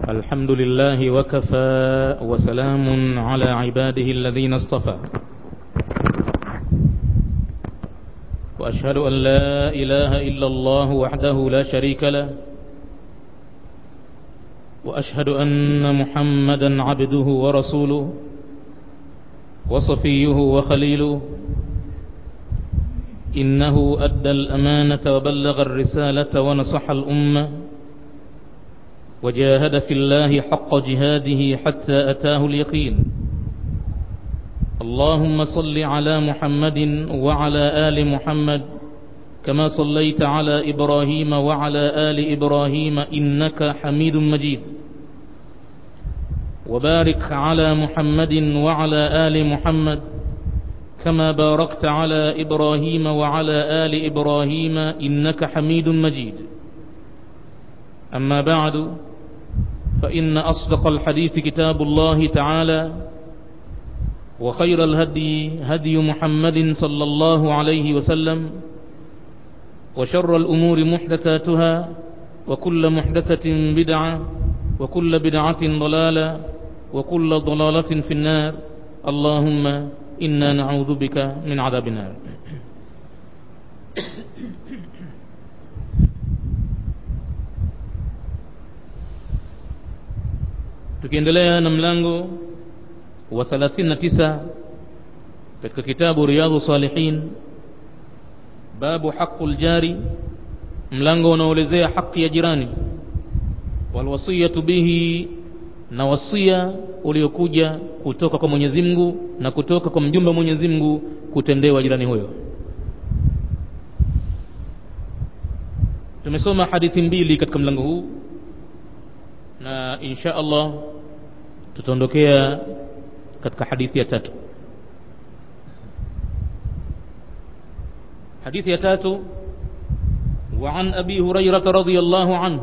الحمد لله وكفى وسلام على عباده الذين اصطفى وأشهد أن لا إله إلا الله وحده لا شريك له وأشهد أن محمدا عبده ورسوله وصفيه وخليله إنه أدى الأمانة وبلغ الرسالة ونصح الأمة وجاهد في الله حق جهاده حتى أتاه اليقين اللهم صل على محمد وعلى آل محمد كما صليت على إبراهيم وعلى آل إبراهيم إنك حميد مجيد وبارك على محمد وعلى آل محمد كما باركت على إبراهيم وعلى آل إبراهيم إنك حميد مجيد أما بعد فإن أصدق الحديث كتاب الله تعالى وخير الهدي هدي محمد صلى الله عليه وسلم وشر الأمور محدثاتها وكل محدثة بدعة وكل بدعة ضلالة وكل ضلالة في النار اللهم إنا نعوذ بك من عذاب النار tukiendelea na mlango wa 39 katika kitabu riyadhu salihin babu haqqul jari mlango unaoelezea haki ya jirani walwasiyatu bihi na wasia uliokuja kutoka kwa Mwenyezi Mungu na kutoka kwa mjumbe wa Mwenyezi Mungu kutendewa jirani huyo tumesoma hadithi mbili katika mlango huu na insha Allah tutaondokea katika hadithi ya tatu hadithi ya tatu وعن أبي هريرة رضي الله عنه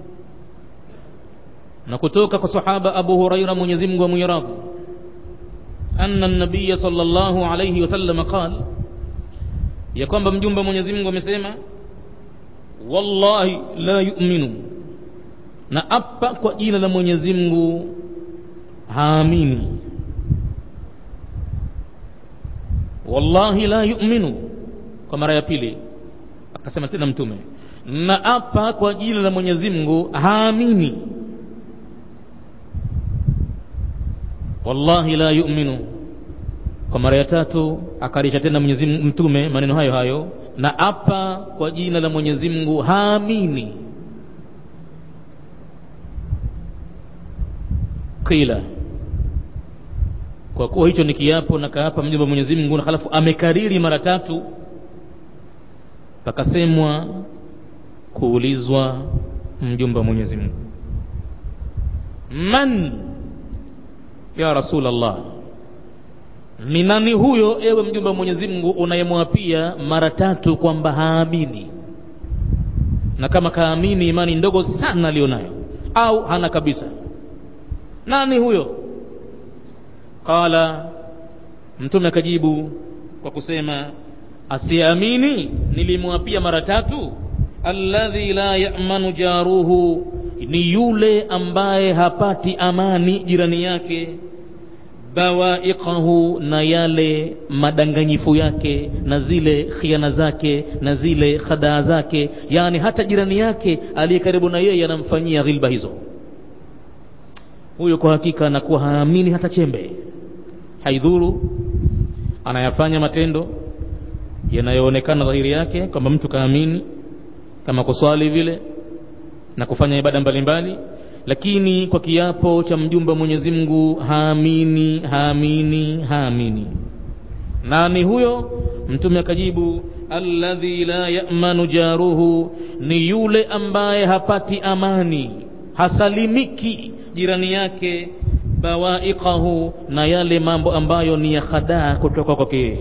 نكتوك كصحابة أبو هريرة من يزم وميراض أن النبي صلى الله عليه وسلم قال يكون بمجنب من يزم ومسيما والله لا يؤمن na apa kwa jina la Mwenyezi Mungu haamini wallahi la yu'minu kwa mara ya pili akasema tena mtume na apa kwa jina la Mwenyezi Mungu haamini wallahi la yu'minu kwa mara ya tatu akarisha tena Mwenyezi mtume maneno hayo hayo na apa kwa jina la Mwenyezi Mungu haamini qila kwa kuwa hicho ni kiapo na kaapa mjumbe wa Mwenyezi Mungu na halafu amekariri mara tatu pakasemwa kuulizwa mjumbe wa Mwenyezi Mungu man ya Rasulullah ni nani huyo ewe mjumbe wa Mwenyezi Mungu unayemwapia mara tatu kwamba haamini na kama kaamini imani ndogo sana alionayo au hana kabisa nani huyo qala mtume akajibu kwa kusema asiamini nilimwapia mara tatu alladhi la ya'manu jaruhu ni yule ambaye hapati amani jirani yake bawaiqahu na yale madanganyifu yake na zile khiana zake na zile khadaa zake yani hata jirani yake aliye karibu na yeye anamfanyia ghilba hizo huyo kwa hakika anakuwa haamini hata chembe haidhuru anayafanya matendo yanayoonekana dhahiri yake kwamba mtu kaamini kama kuswali vile na kufanya ibada mbalimbali lakini kwa kiapo cha mjumbe wa Mwenyezi Mungu haamini haamini haamini nani huyo mtume akajibu alladhi la ya'manu jaruhu ni yule ambaye hapati amani hasalimiki jirani yake bawaiqahu na yale mambo ambayo ni ya khadaa kutoka kwake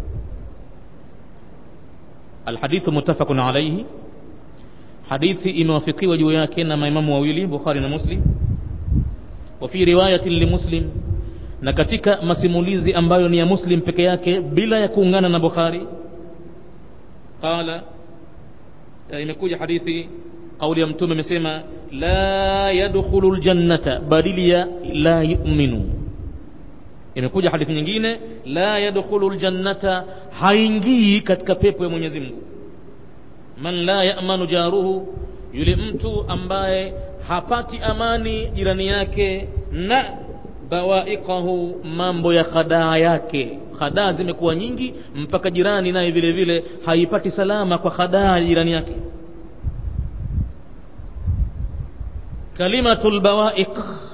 alhadithu muttafaqun alayhi hadithi imewafikiwa juu yake na maimamu wawili Bukhari na Muslim wa fi riwayatin li Muslim na katika masimulizi ambayo ni ya Muslim peke yake bila ya kuungana na Bukhari qala imekuja hadithi kauli ya mtume amesema la yadkhulu ljannata badili ya la yuminu imekuja hadithi nyingine la yadkhulu ljannata haingii katika pepo ya mwenyezi mungu man la yamanu jaruhu yule mtu ambaye hapati amani jirani yake na bawaiqahu mambo ya khadaa yake khadaa zimekuwa nyingi mpaka jirani naye vile vile haipati salama kwa khadaa ya jirani yake kalimatu lbawaiq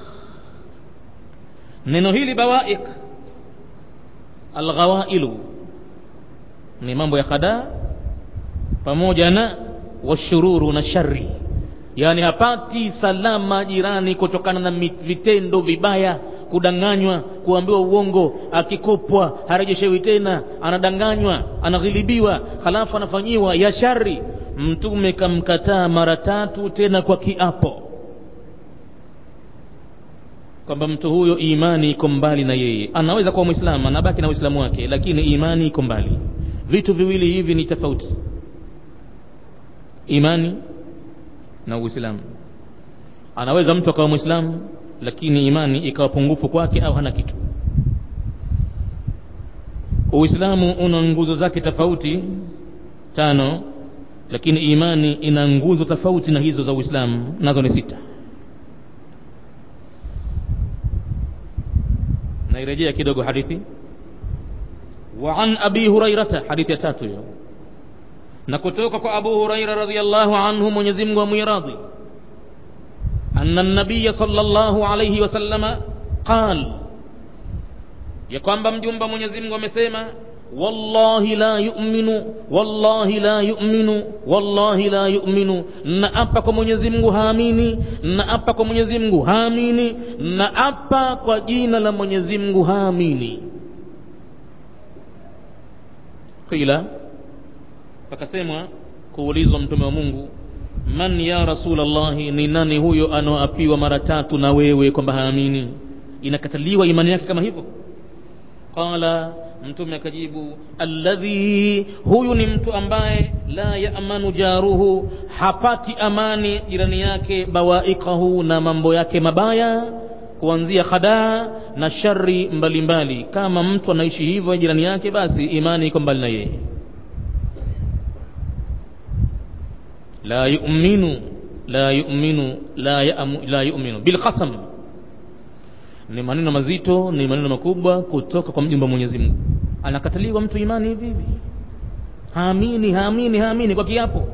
neno hili bawaiq alghawailu ni mambo ya khadaa pamoja na washururu na shari yaani hapati salama jirani kutokana na vitendo vibaya kudanganywa kuambiwa uongo akikopwa harejeshewi tena anadanganywa anaghilibiwa halafu anafanyiwa ya shari mtume kamkataa mara tatu tena kwa kiapo kwamba mtu huyo imani iko mbali na yeye anaweza kuwa mwislamu anabaki na uislamu wake lakini imani iko mbali vitu viwili hivi ni tofauti imani na uislamu anaweza mtu akawa mwislamu lakini imani ikawa pungufu kwake au hana kitu uislamu una nguzo zake tofauti tano lakini imani ina nguzo tofauti na hizo za uislamu nazo ni sita nairejea kidogo hadithi wa an abi hurairata hadithi ya tatu hiyo na kutoka kwa abu huraira radiallahu anhu mwenyezi mungu amwiradhi أن النبي صلى الله عليه وسلم قال ya kwamba mjumba mwenyezi mungu amesema wallahi la yuminu wallahi la yuminu wallahi la yuminu naapa kwa mwenyezi mungu haamini naapa kwa mwenyezi mungu haamini naapa kwa jina la mwenyezi mungu haamini qila pakasemwa kuulizwa mtume wa mungu man ya rasulllahi ni nani huyo anaoapiwa mara tatu na wewe kwamba haamini inakataliwa imani yake kama hivyo qala mtume akajibu alladhi huyu ni mtu ambaye la yamanu jaruhu hapati amani jirani yake bawaikahu na mambo yake mabaya kuanzia khadaa na shari mbalimbali kama mtu anaishi hivyo jirani yake basi imani iko mbali na yeye la yuminu la yuminu la, yamu, la yuminu bilqasam ni maneno mazito ni maneno makubwa kutoka kwa mjumba mwenyezi mungu anakataliwa mtu imani hivi hivi haamini haamini haamini kwa kiapo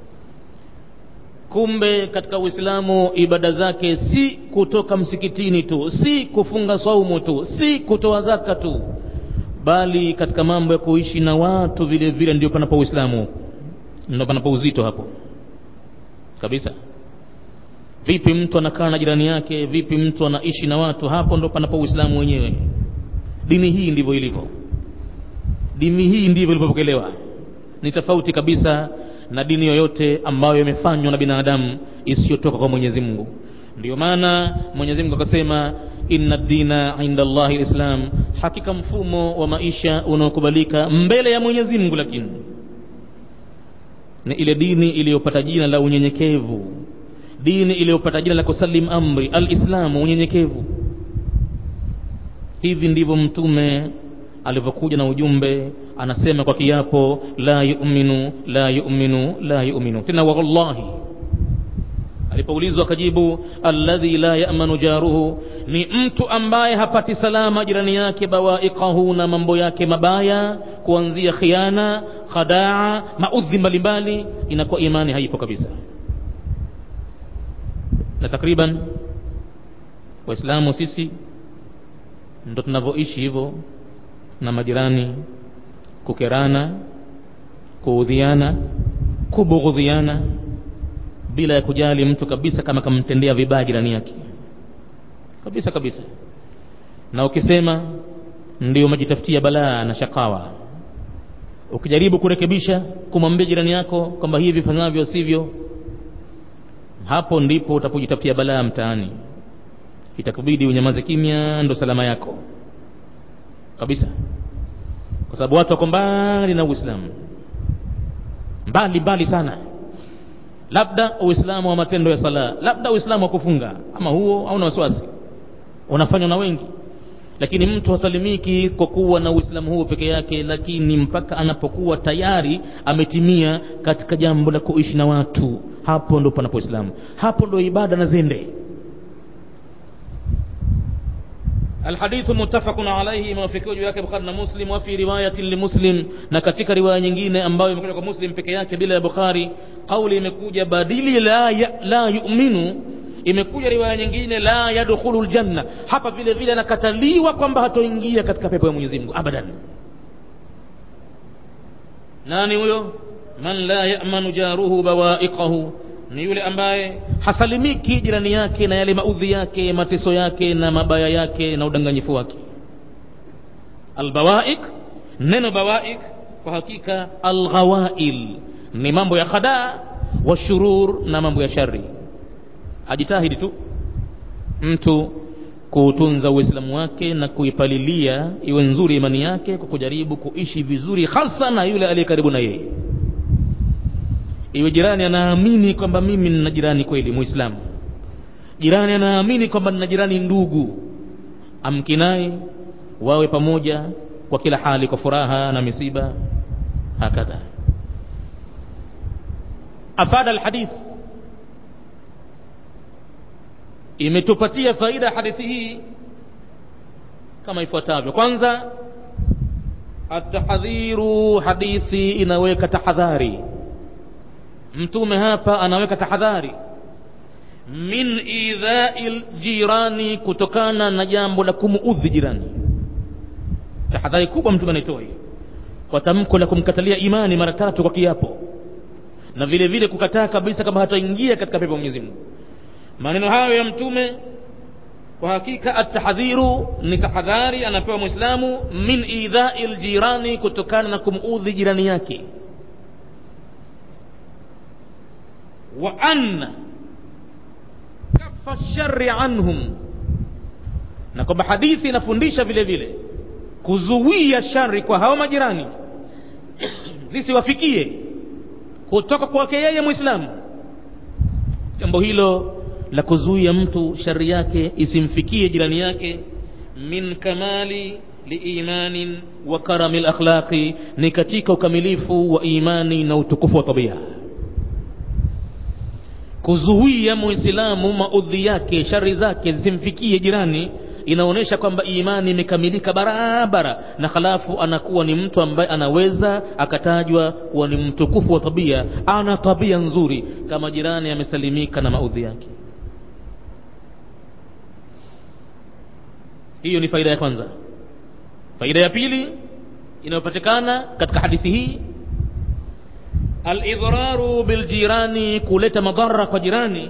kumbe katika uislamu ibada zake si kutoka msikitini tu si kufunga saumu tu si kutoa zaka tu bali katika mambo ya kuishi na watu vile vile ndio panapo uislamu ndio panapo uzito hapo kabisa vipi mtu anakaa na jirani yake vipi mtu anaishi na watu hapo ndo panapo uislamu wenyewe dini hii ndivyo ilivyo dini hii ndivyo ilivyopokelewa ni tofauti kabisa na dini yoyote ambayo imefanywa na binadamu isiyotoka kwa mwenyezi mungu ndio maana mwenyezi mungu akasema inna dina inda llahi lislam hakika mfumo wa maisha unaokubalika mbele ya mwenyezi mungu lakini ni ile dini iliyopata jina la unyenyekevu dini iliyopata jina la kusalim amri alislamu unyenyekevu hivi ndivyo mtume alivyokuja na ujumbe anasema kwa kiapo la yuminu la yuminu la yuminu tena wallahi alipoulizwa akajibu alladhi la yamanu jaruhu ni mtu ambaye hapati salama jirani yake bawaikahu na mambo yake mabaya kuanzia khiana khadaa maudhi mbalimbali inakuwa imani haipo kabisa na takriban waislamu sisi ndo tunavyoishi hivyo na majirani kukerana kuudhiana kubughudhiana bila ya kujali mtu kabisa kama kamtendea vibaya jirani yake kabisa kabisa na ukisema ndio umejitafutia balaa na shakawa ukijaribu kurekebisha kumwambia jirani yako kwamba hivi fanyavyo sivyo hapo ndipo utapojitafutia balaa mtaani itakubidi unyamaze kimya ndo salama yako kabisa kwa sababu watu wako mbali na uislamu mbali mbali sana labda uislamu wa matendo ya sala labda uislamu wa kufunga ama huo hauna wasiwasi unafanywa na wengi lakini mtu hasalimiki kwa kuwa na uislamu huo peke yake lakini mpaka anapokuwa tayari ametimia katika jambo la kuishi na watu hapo ndo panapo islamu hapo ndo ibada na zende الحديث متفق عليه موافقه juu yake Bukhari na Muslim wa fi riwayati limuslim na katika riwaya nyingine ambayo imekuja kwa Muslim peke yake bila ya Bukhari kauli imekuja badili la ya, la yu'minu imekuja riwaya nyingine la yadkhulu aljanna hapa vile vile anakataliwa kwamba hatoingia katika pepo ya Mwenyezi Mungu abadan nani huyo man la ya'manu jaruhu bawa'iqahu ni yule ambaye hasalimiki jirani yake na yale maudhi yake mateso yake na mabaya yake na udanganyifu wake albawaik neno bawaik kwa hakika alghawail ni mambo ya khadaa washurur na mambo ya shari ajitahidi tu mtu kuutunza uislamu wake na kuipalilia iwe nzuri imani yake kwa kujaribu kuishi vizuri hasa na yule aliye karibu na yeye iwe jirani anaamini kwamba mimi nina jirani kweli muislamu jirani anaamini kwamba nina jirani ndugu amkinai wawe pamoja kwa kila hali kwa furaha na misiba hakadha afada alhadith imetupatia faida hadithi hii kama ifuatavyo kwanza atahadhiru hadithi inaweka tahadhari mtume hapa anaweka tahadhari min idhai jirani kutokana na jambo la kumuudhi jirani tahadhari kubwa mtume anaitoa hiyo kwa tamko la kumkatalia imani mara tatu kwa kiapo na vile vile kukataa kabisa kama hataingia katika pepo Mwenyezi Mungu maneno hayo ya mtume kwa hakika atahadhiru ni tahadhari anapewa muislamu min idhai ljirani kutokana na kumuudhi jirani yake wa anna kafa shari anhum na kwamba hadithi inafundisha vile vile kuzuia shari kwa hao majirani zisiwafikie kutoka kwake yeye mwislamu jambo hilo la kuzuia mtu shari yake isimfikie jirani yake min kamali liimanin wa karami lakhlaqi ni katika ukamilifu wa imani na utukufu wa tabia kuzuia muislamu maudhi yake shari zake zisimfikie jirani inaonyesha kwamba imani imekamilika barabara na halafu anakuwa ni mtu ambaye anaweza akatajwa kuwa ni mtukufu wa tabia ana tabia nzuri kama jirani amesalimika na maudhi yake hiyo ni faida ya kwanza faida ya pili inayopatikana katika hadithi hii alidhraru biljirani kuleta madhara kwa jirani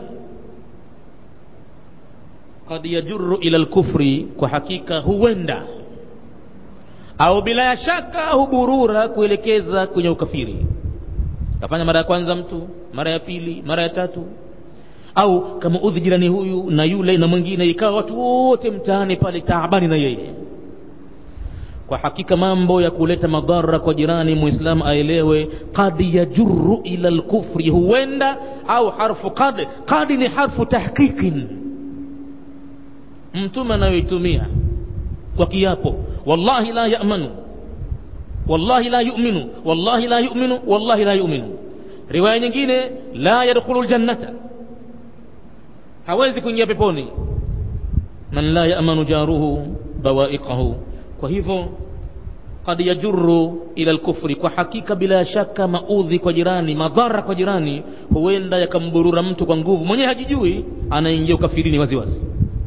kad yajuru ila lkufri kwa hakika huenda au bila ya shaka huburura kuelekeza kwenye ukafiri kafanya mara ya kwanza mtu mara ya pili mara ya tatu au kama udhi jirani huyu na yule na mwingine ikawa watu wote mtaani pale taabani na yeye kwa hakika mambo ya kuleta madhara kwa jirani muislamu aelewe qad yajuru ila lkufri huenda au harfu qad qad ni harfu tahqiqin mtume anayoitumia kwa kiapo wallahi la yamanu wallahi la yuminu wallahi la yuminu wallahi la yuminu riwaya nyingine la yadkhulu ljannata hawezi kuingia peponi man la yamanu jaruhu bawaiqahu kwa hivyo kad yajuru ila lkufri kwa hakika bila shaka maudhi kwa jirani madhara kwa jirani huenda yakamburura mtu kwa nguvu mwenyewe hajijui anaingia ukafirini waziwazi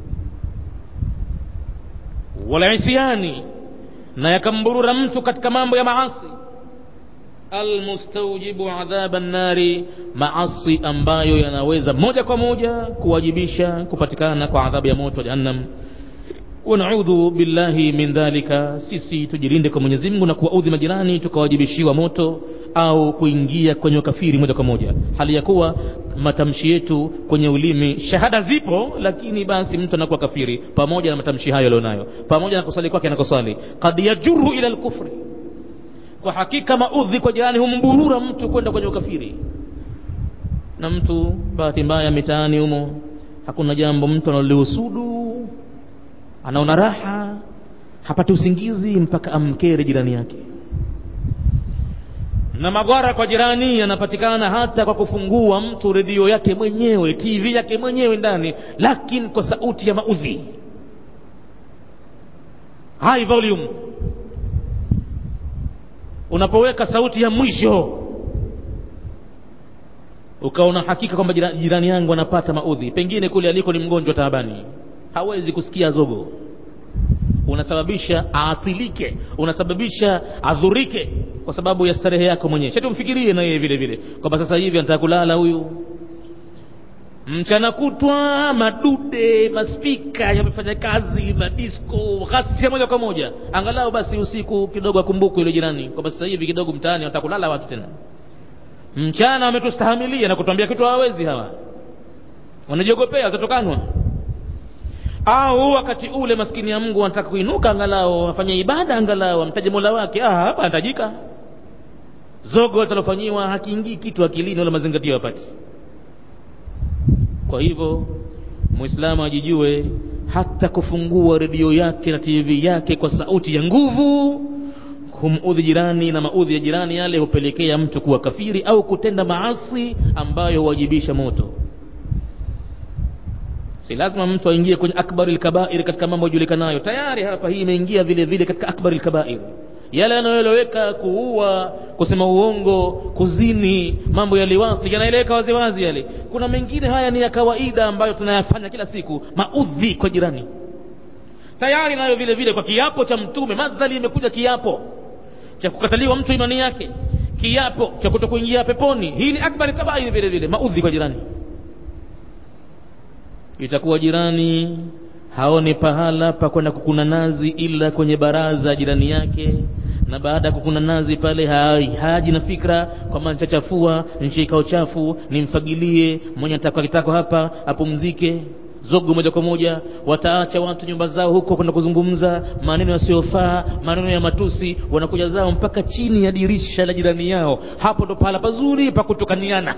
walisyani na yakamburura mtu katika mambo ya maasi almustaujibu adhaba nnari maasi ambayo yanaweza moja kwa moja kuwajibisha kupatikana kwa adhabu ya moto wa jahannam wanaudhu billahi min dhalika sisi tujilinde kwa mwenyezi mungu na kuwaudhi majirani tukawajibishiwa moto au kuingia kwenye ukafiri moja kwa moja hali ya kuwa matamshi yetu kwenye ulimi shahada zipo lakini basi mtu anakuwa kafiri pamoja na matamshi hayo alionayo pamoja na kusali kwake anakosali kad yajuru ila lkufri kwa hakika maudhi kwa jirani humburura mtu kwenda kwenye ukafiri na mtu bahati mbaya mitaani humo hakuna jambo mtu analolihusudu anaona raha hapati usingizi mpaka amkere jirani yake na madhara kwa jirani yanapatikana hata kwa kufungua mtu redio yake mwenyewe tv yake mwenyewe ndani lakini kwa sauti ya maudhi high volume unapoweka sauti ya mwisho ukaona hakika kwamba jirani, jirani yangu anapata maudhi pengine kule aliko ni mgonjwa taabani hawezi kusikia zogo unasababisha aathilike unasababisha adhurike kwa sababu ya starehe yako mwenyewe shatumfikirie na yeye vile vile kwamba sasa hivi anataka kulala huyu mchana kutwa madude maspika yamefanya kazi madisko ghasia moja kwa moja angalau basi usiku kidogo akumbuke yule jirani kwamba sasa hivi kidogo mtaani wanataka kulala watu tena mchana wametustahamilia na kutuambia kitu hawawezi hawa wanajiogopea watatokanwa au wakati ule maskini ya mungu anataka kuinuka angalau afanye ibada angalau amtaje mola wake ah, hapa anatajika zogo litalofanyiwa hakiingii kitu akilini wala mazingatio yapati kwa hivyo mwislamu ajijue hata kufungua redio yake na tv yake kwa sauti ya nguvu kumudhi jirani na maudhi ya jirani yale hupelekea mtu kuwa kafiri au kutenda maasi ambayo huwajibisha moto si lazima mtu aingie kwenye akbari lkabair katika mambo yajulikanayo tayari hapa hii imeingia vile vile katika akbari lkabair yale yanayoeleweka kuua kusema uongo kuzini mambo ya liwathi yanaeleweka waziwazi yale kuna mengine haya ni ya kawaida ambayo tunayafanya kila siku maudhi kwa jirani tayari nayo vile vile kwa kiapo cha mtume madhali imekuja kiapo cha kukataliwa mtu imani yake kiapo cha kutokuingia peponi hii ni akbari kabairi vile vile maudhi kwa jirani itakuwa jirani haoni pahala pa kwenda kukuna nazi ila kwenye baraza jirani yake na baada ya kukuna nazi pale haji na fikra kwamba nitachafua nishikao chafu nimfagilie mwenye atakwa kitako hapa apumzike zogo moja kwa moja wataacha watu nyumba zao huko kwenda kuzungumza maneno yasiyofaa maneno ya matusi wanakuja zao mpaka chini ya dirisha la jirani yao hapo ndo pahala pazuri pa kutukaniana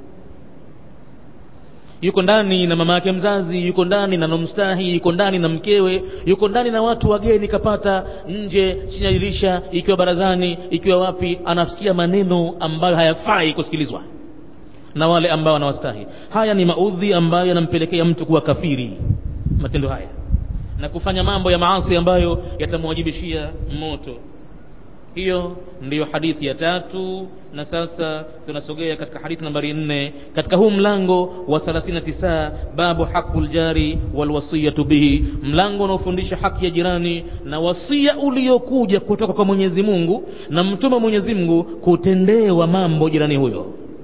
yuko ndani na mama yake mzazi yuko ndani na nomstahi yuko ndani na mkewe yuko ndani na watu wageni kapata nje chini ya dirisha ikiwa barazani ikiwa wapi anasikia maneno ambayo hayafai kusikilizwa na wale ambao wanawastahi haya ni maudhi ambayo yanampelekea mtu kuwa kafiri matendo haya na kufanya mambo ya maasi ambayo yatamwajibishia moto hiyo ndiyo hadithi ya tatu na sasa tunasogea katika hadithi nambari nne katika huu mlango wa 39 babu haqu ljari walwasiyatu bihi mlango unaofundisha haki ya jirani na wasia uliokuja kutoka kwa mwenyezi mungu na mtume wa mwenyezi mungu kutendewa mambo jirani huyo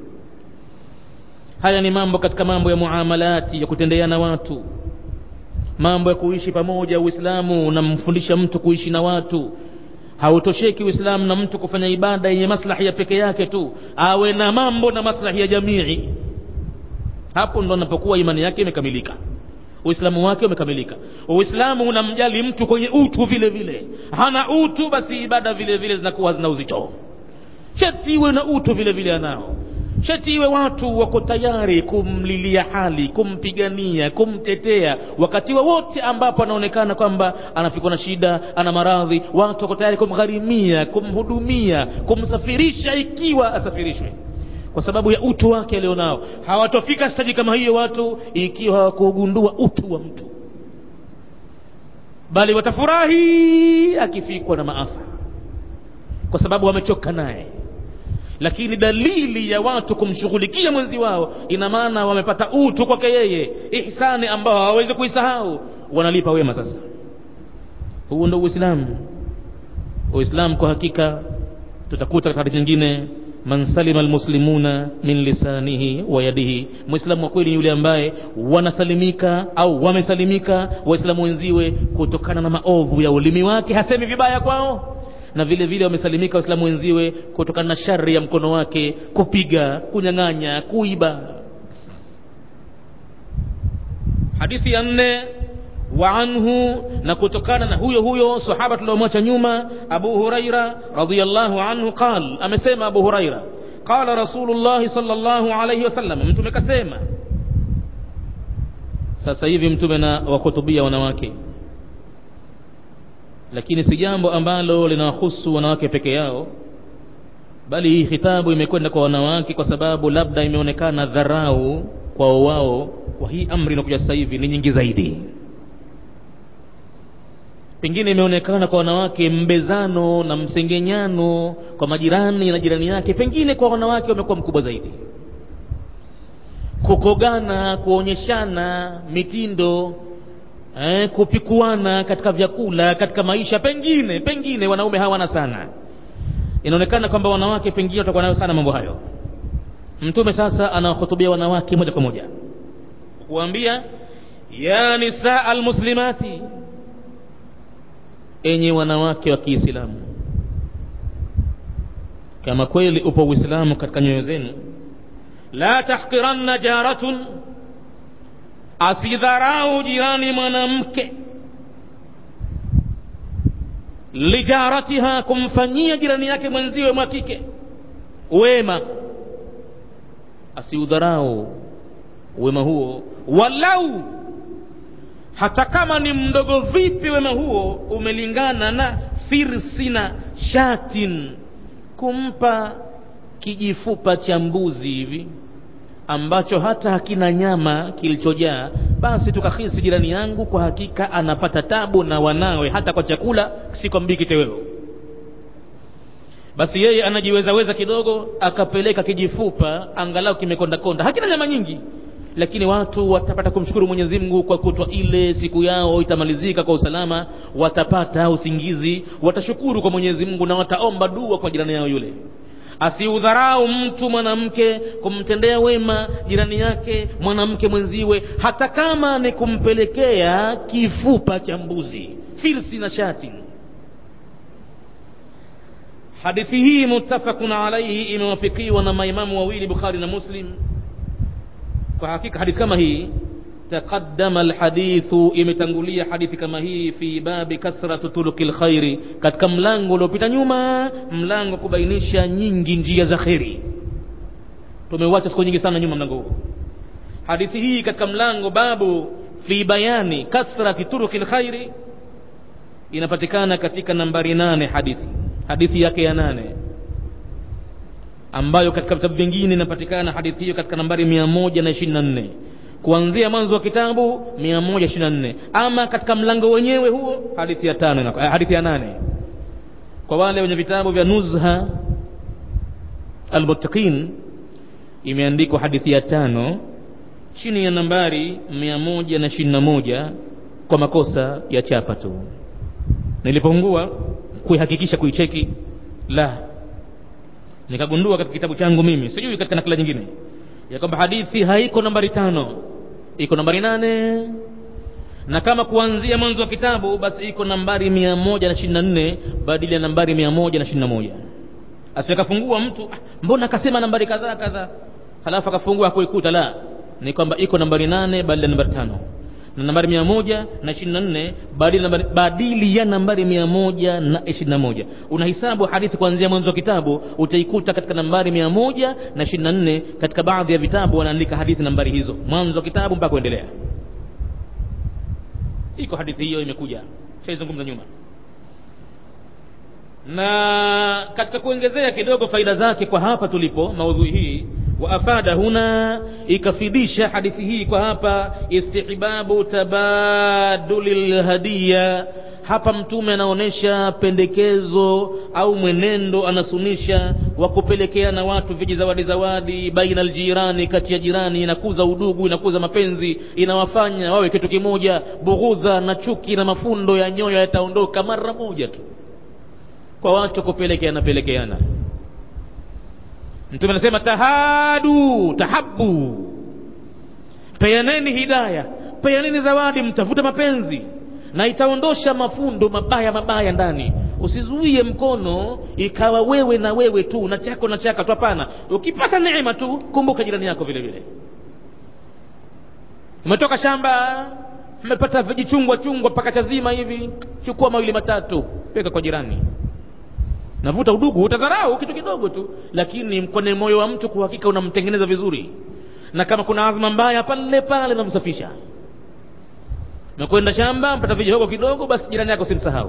haya ni mambo katika mambo ya muamalati ya kutendeana watu mambo ya kuishi pamoja uislamu unamfundisha mtu kuishi na watu hautosheki uislamu na mtu kufanya ibada yenye maslahi ya peke yake tu awe na mambo na maslahi ya jamii hapo ndo anapokuwa imani yake imekamilika uislamu wake umekamilika uislamu unamjali mtu kwenye utu vile vile hana utu basi ibada vile vile zinakuwa zina uzito sheti iwe na utu vile vile anao sheti iwe watu wako tayari kumlilia hali kumpigania kumtetea wakati wowote wa ambapo anaonekana kwamba anafikwa na shida ana maradhi watu wako tayari kumgharimia kumhudumia kumsafirisha ikiwa asafirishwe kwa sababu ya utu wake alionao hawatofika staji kama hiyo watu ikiwa hawakugundua utu wa mtu bali watafurahi akifikwa na maafa kwa sababu wamechoka naye lakini dalili ya watu kumshughulikia mwenzi wao ina maana wamepata utu kwake yeye ihsani ambao hawawezi kuisahau wanalipa wema sasa huu ndo uislamu uislamu kwa hakika tutakuta katika hadithi nyingine man salima almuslimuna min lisanihi wa yadihi mwislamu wa kweli ni yule ambaye wanasalimika au wamesalimika waislamu wenziwe kutokana na maovu ya ulimi wake hasemi vibaya kwao na vile vile wamesalimika waislamu wenziwe kutokana na shari ya mkono wake kupiga kunyang'anya kuiba hadithi ya nne wa anhu na kutokana na huyo huyo sahaba tuliomwacha nyuma abu huraira radiallahu anhu qal amesema abu huraira qala rasulullahi sallallahu alaihi wasallam mtume kasema sasa hivi mtume na wahutubia wanawake lakini si jambo ambalo linawahusu wanawake peke yao bali hii khitabu imekwenda kwa wanawake kwa sababu labda imeonekana dharau kwao wao kwa hii amri inakuja sasa hivi ni nyingi zaidi pengine imeonekana kwa wanawake mbezano na msengenyano kwa majirani na jirani yake pengine kwa wanawake wamekuwa mkubwa zaidi kukogana kuonyeshana mitindo eh, kupikuana katika vyakula katika maisha pengine pengine wanaume hawana sana inaonekana kwamba wanawake pengine watakuwa nayo sana mambo hayo mtume sasa anawahutubia wanawake moja kwa moja kuambia ya nisaa almuslimati enye wanawake wa kiislamu kama kweli upo uislamu katika nyoyo zenu la tahqiranna jaratun asidharau jirani mwanamke lijaratiha kumfanyia jirani yake mwenziwe mwa kike wema asiudharau wema huo walau hata kama ni mdogo vipi wema huo umelingana na firsina shatin kumpa kijifupa cha mbuzi hivi ambacho hata hakina nyama kilichojaa basi tukahisi jirani yangu kwa hakika anapata tabu na wanawe hata kwa chakula sikwambii kiteweo basi yeye anajiwezaweza kidogo akapeleka kijifupa angalau kimekondakonda hakina nyama nyingi lakini watu watapata kumshukuru mwenyezi mungu kwa kutwa ile siku yao itamalizika kwa usalama watapata usingizi watashukuru kwa mwenyezi mungu na wataomba dua kwa jirani yao yule asiudharau mtu mwanamke kumtendea wema jirani yake mwanamke mwenziwe hata kama ni kumpelekea kifupa cha mbuzi firsi na shati hadithi hii muttafaqun alaihi imewafikiwa na maimamu wawili bukhari na muslim kwa hakika hadithi kama hii taqaddama alhadithu imetangulia hadithi kama hii fi babi kathratu turuki lkhairi katika mlango uliopita nyuma mlango kubainisha nyingi njia za kheri tumeuacha siku nyingi sana nyuma mlango huu hadithi hii katika mlango babu fi bayani kathrati turuki lkhairi inapatikana katika nambari nane hadithi hadithi yake ya nane ambayo katika vitabu vingine inapatikana hadithi hiyo katika nambari mia moja na ishirini na nne kuanzia mwanzo wa kitabu 124 ama katika mlango wenyewe huo hadithi ya tano eh, hadithi ya nane kwa wale wenye vitabu vya nuzha almuttaqin imeandikwa hadithi ya tano chini ya nambari 121 kwa makosa ya chapa tu nilipongua kuihakikisha kuicheki la nikagundua katika kitabu changu mimi sijui katika nakala nyingine ya kwamba hadithi haiko nambari tano iko nambari nane na kama kuanzia mwanzo wa kitabu basi iko nambari mia moja na ishirini na nne badili ya nambari mia moja na ishirini na moja asiakafungua mtu ah, mbona akasema nambari kadhaa kadhaa halafu akafungua hakuikuta la ni kwamba iko nambari nane badili ya nambari tano na nambari mia moja na ishirini na nne badili, nambari, badili ya nambari mia moja na ishirini na moja unahisabu hadithi kuanzia mwanzo wa kitabu utaikuta katika nambari mia moja na ishirini na nne katika baadhi ya vitabu wanaandika hadithi nambari hizo mwanzo wa kitabu mpaka kuendelea iko hadithi hiyo imekuja shaizungumza nyuma na katika kuongezea kidogo faida zake kwa hapa tulipo maudhui hii waafada huna ikafidisha hadithi hii kwa hapa istihbabu tabaduli lhadiya hapa mtume anaonyesha pendekezo au mwenendo anasunisha wa kupelekeana watu viji zawadi zawadi baina aljirani kati ya jirani inakuza udugu inakuza mapenzi inawafanya wawe kitu kimoja bughudha na chuki na mafundo ya nyoyo yataondoka mara moja tu kwa watu kupelekeana pelekeana mtume anasema tahadu tahabu peaneni hidaya peaneni zawadi mtafute mapenzi na itaondosha mafundo mabaya mabaya ndani usizuie mkono ikawa wewe na wewe tu na chako na chaka tu hapana ukipata neema tu kumbuka jirani yako vile vile umetoka shamba mmepata vijichungwa chungwa mpaka chazima hivi chukua mawili matatu peka kwa jirani navuta udugu utadharau kitu kidogo tu lakini kwenye moyo wa mtu kwa hakika unamtengeneza vizuri na kama kuna azma mbaya pale pale namsafisha mekwenda shamba mpata vijihogo kidogo basi jirani yako simsahau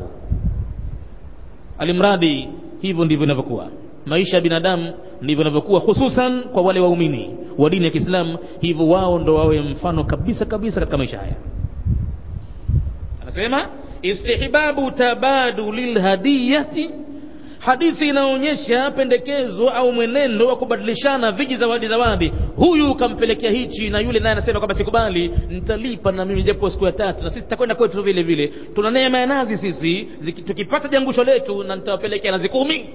alimradi hivyo ndivyo inavyokuwa maisha ya binadamu ndivyo inavyokuwa hususan kwa wale waumini wa dini ya kiislamu hivyo wao ndo wawe mfano kabisa kabisa katika maisha haya anasema istihbabu tabaduli lhadiyati hadithi inaonyesha pendekezo au mwenendo wa kubadilishana viji zawadi zawadi huyu ukampelekea hichi na yule naye anasema kwamba sikubali nitalipa na mimi japo siku ya tatu na sisi tutakwenda kwetu vile vile tuna neema ya nazi sisi ziki, tukipata jangusho letu na nitawapelekea nazi kumi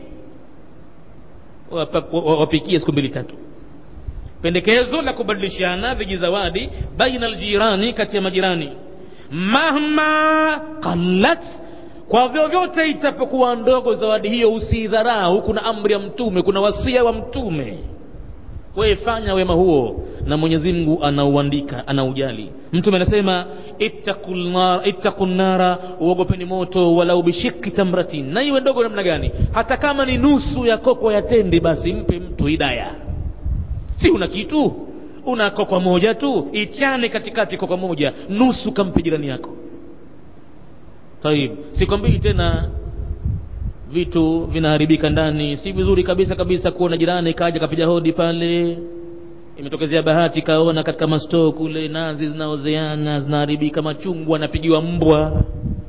wapikie siku mbili tatu pendekezo la kubadilishana viji zawadi baina aljirani kati ya majirani mahma qallat kwa vyovyote itapokuwa ndogo zawadi hiyo usiidharau kuna amri ya mtume kuna wasia wa mtume wewe fanya wema huo na mwenyezi mungu anauandika anaujali mtume anasema ittaqu nnara uogopeni moto walau bishiki tamratin na iwe ndogo namna gani hata kama ni nusu ya koko ya tende basi mpe mtu hidaya si una kitu una koko moja tu ichane katikati koko moja nusu kampe jirani yako taib sikwambii tena vitu vinaharibika ndani si vizuri kabisa kabisa kuona jirani kaja kapiga hodi pale imetokezea bahati kaona katika mastoo kule nazi zinaozeana zinaharibika machungwa anapigiwa mbwa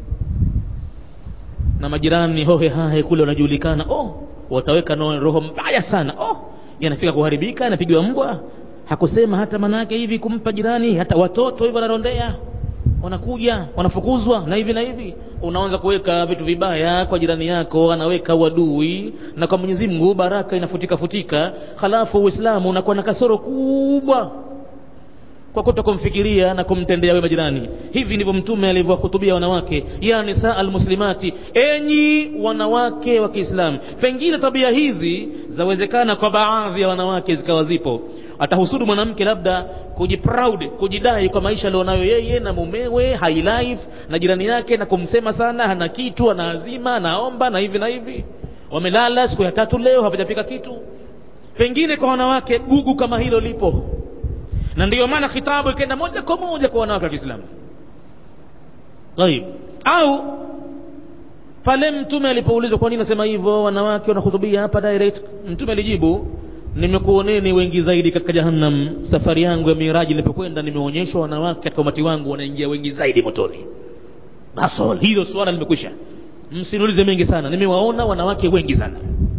na majirani hohe hahe kule wanajulikana oh wataweka no, roho mbaya sana oh yanafika kuharibika anapigiwa mbwa hakusema hata manake hivi kumpa jirani hata watoto hivi wanarondea wanakuja wanafukuzwa na hivi na hivi unaanza kuweka vitu vibaya kwa jirani yako anaweka uadui na kwa mwenyezi mungu baraka inafutika futika halafu uislamu unakuwa na kasoro kubwa kwa kuto kumfikiria na kumtendea wema jirani hivi ndivyo mtume alivyowahutubia wanawake ya nisaa almuslimati enyi wanawake wa kiislamu pengine tabia hizi zawezekana kwa baadhi ya wanawake zikawa zipo atahusudu mwanamke labda kujiproud kujidai kwa maisha alionayo yeye na mumewe high life na jirani yake na kumsema sana hana kitu ana azima anaomba na hivi na hivi wamelala siku ya tatu leo hawajapika kitu pengine kwa wanawake gugu kama hilo lipo na ndiyo maana khitabu ikaenda moja kwa moja kwa wanawake wa kiislamu taib au pale mtume alipoulizwa kwa nini nasema hivyo wanawake wanahutubia hapa direct mtume alijibu nimekuoneni wengi zaidi katika jahannam safari yangu ya miraji nilipokwenda nimeonyeshwa wanawake katika umati wangu wanaingia wengi zaidi motoni basol hilo swala limekwisha msiniulize mengi sana nimewaona wanawake wengi sana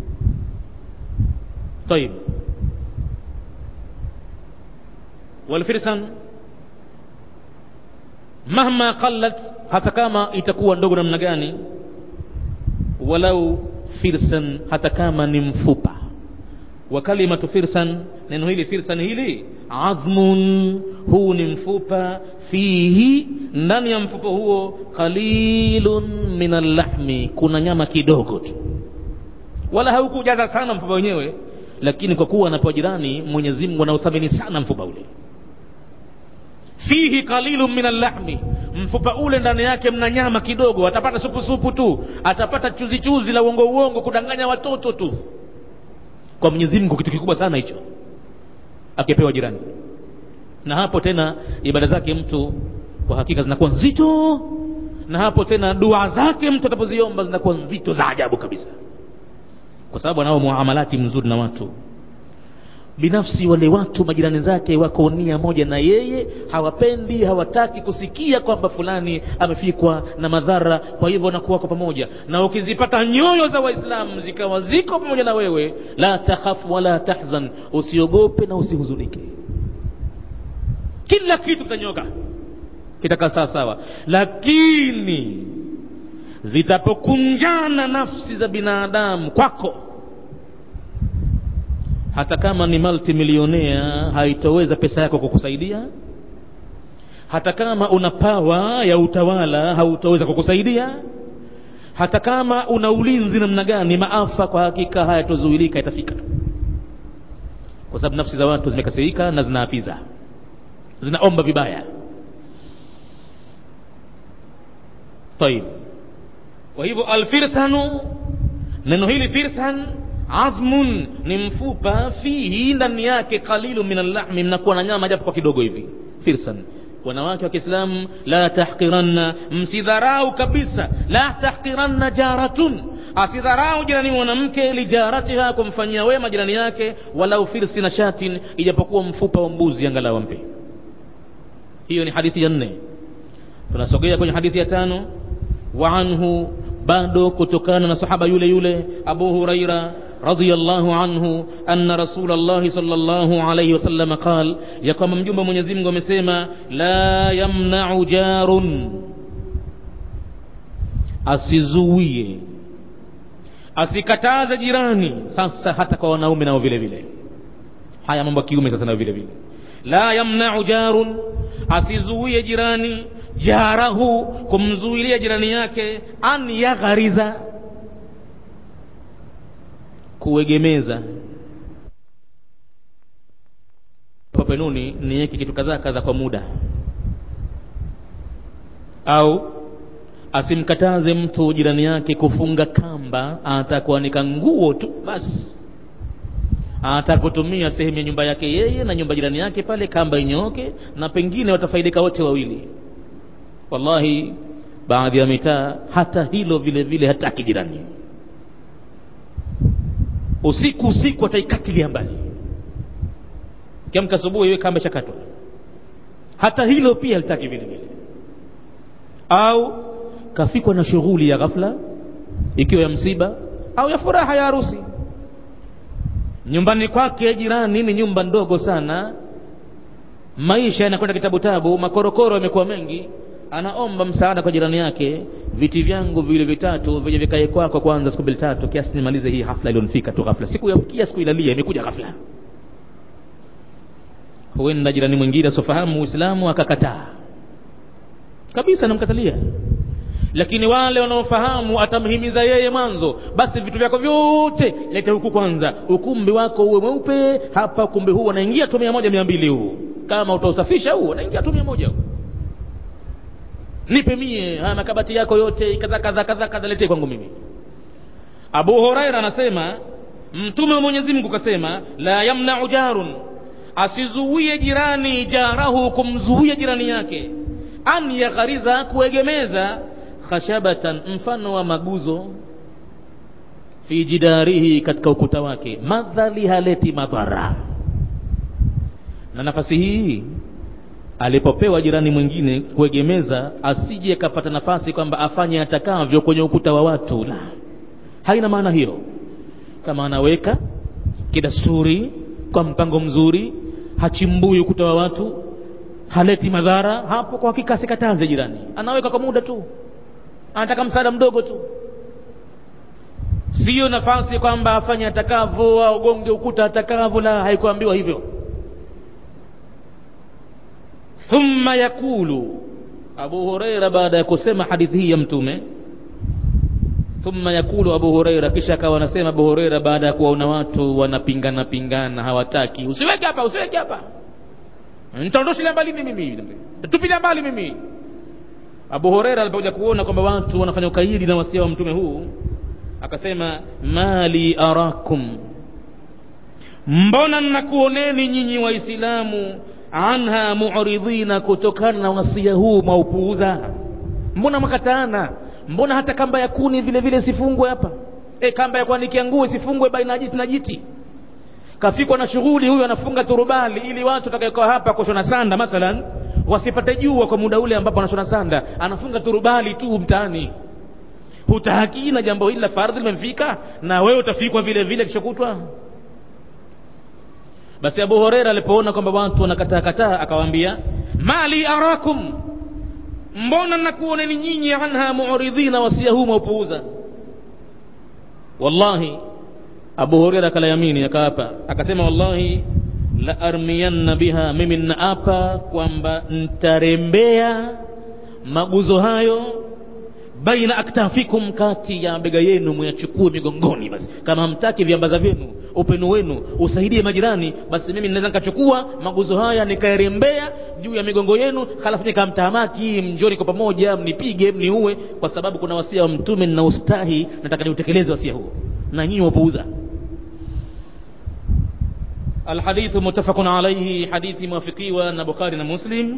طيب والفرسان mahma qallat hata kama itakuwa ndogo namna gani walau firsan hata kama ni mfupa wa kalimatu firsan neno hili firsan hili adhmun huu ni mfupa fihi ndani ya mfupa huo qalilun min allahmi kuna nyama kidogo tu wala haukujaza sana mfupa wenyewe lakini kwa kuwa anapewa jirani mwenyezi mungu anauthamini sana mfupa ule fihi qalilun min allahmi mfupa ule ndani yake mna nyama kidogo atapata supu supu tu atapata chuzi chuzi la uongo uongo kudanganya watoto tu kwa mwenyezi mungu kitu kikubwa sana hicho akipewa jirani na hapo tena ibada zake mtu kwa hakika zinakuwa nzito na hapo tena dua zake mtu atapoziomba zinakuwa nzito za ajabu kabisa kwa sababu anao muamalati mzuri na watu binafsi wale watu majirani zake wako nia moja na yeye hawapendi hawataki kusikia kwamba fulani amefikwa na madhara kwa hivyo wanakuwa kwa pamoja na ukizipata nyoyo za waislamu zikawa ziko pamoja na wewe la takhafu wala tahzan usiogope na usihuzunike kila kitu kitanyoka kitakaa sawa sawa lakini zitapokunjana nafsi za binadamu kwako hata kama ni multimilionea haitoweza pesa yako kukusaidia hata kama una pawa ya utawala hautoweza kukusaidia hata kama una ulinzi namna gani maafa kwa hakika hayatozuilika itafika kwa sababu nafsi za watu zimekasirika na zinaapiza zinaomba vibaya طيب kwa hivyo alfirsanu neno hili firsan azmun ni mfupa fihi ndani yake qalilu min allahmi mnakuwa na nyama japo kwa kidogo hivi firsan wanawake wa kiislamu la tahqiranna msidharau kabisa la tahqiranna jaratun asidharau jirani mwanamke lijaratiha kumfanyia wema jirani yake walau firsi na shatin ijapokuwa mfupa wa mbuzi angalau ampe hiyo ni hadithi ya nne tunasogea kwenye hadithi ya tano wa anhu bado kutokana na sahaba yule yule abu huraira رضي الله عنه أن رسول الله صلى الله عليه وسلم قال يقام مجمع من يزيم ومسيما لا يمنع جار asizuie asikataze jirani sasa hata kwa wanaume nao vile vile haya mambo ya kiume sasa nao vile vile la yamnau jarun asizuie jirani jarahu kumzuilia jirani yake an yaghariza kuegemeza papenuni niweke kitu kadhaa kadha kwa muda au asimkataze mtu jirani yake kufunga kamba atakuanika nguo tu basi atakutumia sehemu ya nyumba yake yeye na nyumba jirani yake pale kamba inyooke na pengine watafaidika wote wawili wallahi baadhi ya mitaa hata hilo vile vile hataki jirani usiku usiku ataikatilia mbali kiamka asubuhi iwe kamba chakatwa hata hilo pia litaki vile vile au kafikwa na shughuli ya ghafla ikiwa ya msiba au ya furaha ya harusi nyumbani kwake jirani ni nyumba ndogo sana maisha yanakwenda kitabu tabu makorokoro yamekuwa mengi anaomba msaada kwa jirani yake viti vyangu vile vitatu vyenye vikae kwako kwanza siku mbili tatu kiasi nimalize hii hafla ilionifika tu ghafla siku ya siku ilalia imekuja ghafla huenda jirani mwingine asiofahamu uislamu akakataa kabisa anamkatalia lakini wale wanaofahamu atamhimiza yeye mwanzo basi vitu vyako vyote lete huku kwanza ukumbi wako uwe mweupe hapa ukumbi huu wanaingia tu mia moja mia mbili huu kama utausafisha huu wanaingia tu mia moja huu nipe mie haya makabati yako yote kadha kadha kadha kadha letee kwangu mimi abu huraira anasema mtume wa mwenyezi mungu kasema la yamnau jarun asizuie jirani jarahu kumzuia jirani yake an yaghariza kuegemeza khashabatan mfano wa maguzo fi jidarihi katika ukuta wake madhali haleti madhara na nafasi hii alipopewa jirani mwingine kuegemeza asije kapata nafasi kwamba afanye atakavyo kwenye ukuta wa watu la haina maana hiyo kama anaweka kidasturi kwa mpango mzuri hachimbui ukuta wa watu haleti madhara hapo kwa hakika asikataze jirani anaweka kwa muda tu anataka msaada mdogo tu siyo nafasi kwamba afanye atakavyo augonge ukuta atakavyo la haikuambiwa hivyo thumma yakulu abu hureira baada ya kusema hadithi hii ya mtume thumma yakulu abu hureira kisha akawa anasema abu hureira baada ya kuwaona watu wanapingana pingana hawataki usiweke hapa usiweke hapa nitaondoshilia mbali mimi tupilia mbali mimi abu hureira alipokuja kuona kwamba watu wanafanya ukaidi na wasia wa mtume huu akasema mali arakum mbona nnakuoneni nyinyi waislamu anha muridhina kutokana na wasia huu mwaupuuza mbona makataana mbona hata kamba ya kuni vile vile sifungwe hapa e, kamba ya kuanikia nguo sifungwe baina ya jiti na jiti kafikwa na shughuli huyu anafunga turubali ili watu watakaokaa hapa kushona sanda mathalan wasipate jua kwa muda ule ambapo anashona sanda anafunga turubali tu mtaani hutahakii na jambo hili la fardhi limemfika na wewe utafikwa vile vile kishokutwa basi abu horeira alipoona kwamba watu wanakataa kataa akawaambia mali arakum mbona nakuoneni nyinyi anha muridhina wasia huu maupuuza wallahi abu horeira akalayamini akaapa akasema wallahi la armiyanna biha mimi naapa kwamba ntarembea maguzo hayo baina aktafikum kati ya bega yenu muyachukue migongoni basi kama hamtaki viambaza vyenu upenu wenu usaidie majirani basi mimi naweza nikachukua maguzo haya nikaerembea juu ya migongo yenu halafu nikamtahamaki mjoni kwa pamoja mnipige mniue kwa sababu kuna wasia wa mtume na ustahi nataka niutekeleze wasia huo na nyinyi wapuuza الحديث متفق عليه حديث موافقي وان بخاري ومسلم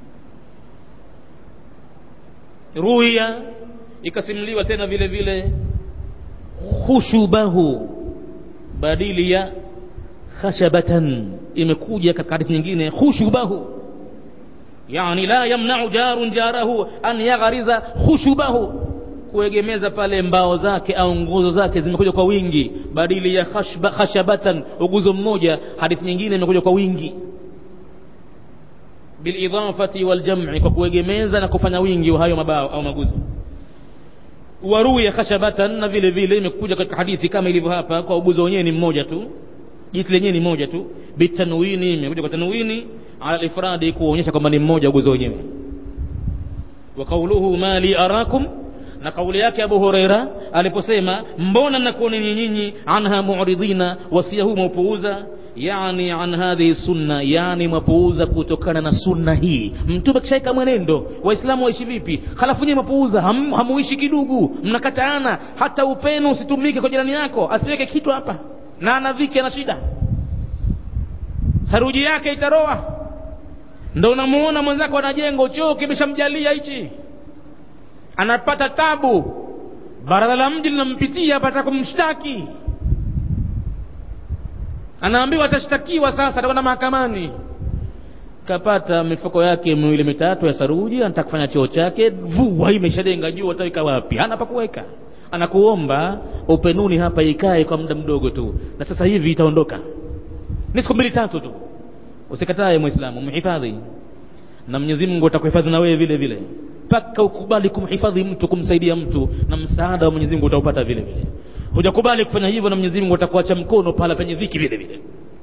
ruya ikasimuliwa tena vile vile khushubahu badili ya khashabatan imekuja katika hadithi nyingine khushubahu yani la yamnau jarun jarahu an yaghariza khushubahu kuegemeza pale mbao zake au nguzo zake zimekuja kwa wingi badili ya khashba, khashabatan uguzo mmoja hadithi nyingine imekuja kwa wingi bilidafati waljam'i kwa kuegemeza na kufanya wingi wa hayo mabao au maguzo waruya khashabatan na vile vile imekuja katika hadithi kama ilivyo hapa kwa uguzo wenyewe ni mmoja tu jiti lenyewe ni moja tu bitanwini imekuja kwa tanwini ala ifradi kuonyesha kwamba ni mmoja uguzo wenyewe wa qawluhu ma li arakum na kauli yake Abu Huraira aliposema mbona nakuoneni nyinyi anha mu'ridina wasia huu maupuuza yani an hadhihi sunna yani mapuuza kutokana na sunna hii mtume kishaika mwenendo waislamu waishi vipi halafu nyinyi mapuuza ham, hamuishi kidugu mnakataana hata upenu usitumike kwa jirani yako asiweke kitu hapa na anavike na shida saruji yake itaroa ndo unamuona mwenzako anajenga choo kimeshamjalia hichi anapata tabu baraza la mji linampitia apata kumshtaki anaambiwa atashtakiwa sasa atakwenda mahakamani kapata mifuko yake miwili mitatu ya saruji anataka kufanya choo chake vua imeshadenga juu ataweka wapi hana pa kuweka anakuomba upenuni hapa ikae kwa muda mdogo tu na sasa hivi itaondoka ni siku mbili tatu tu usikatae mwislamu mhifadhi na mwenyezi mungu atakuhifadhi na wewe vile vile mpaka ukubali kumhifadhi mtu kumsaidia mtu na msaada wa mwenyezi mungu utaupata vile vile hujakubali kufanya hivyo na mwenyezi mungu atakuacha mkono pahala penye dhiki vile vile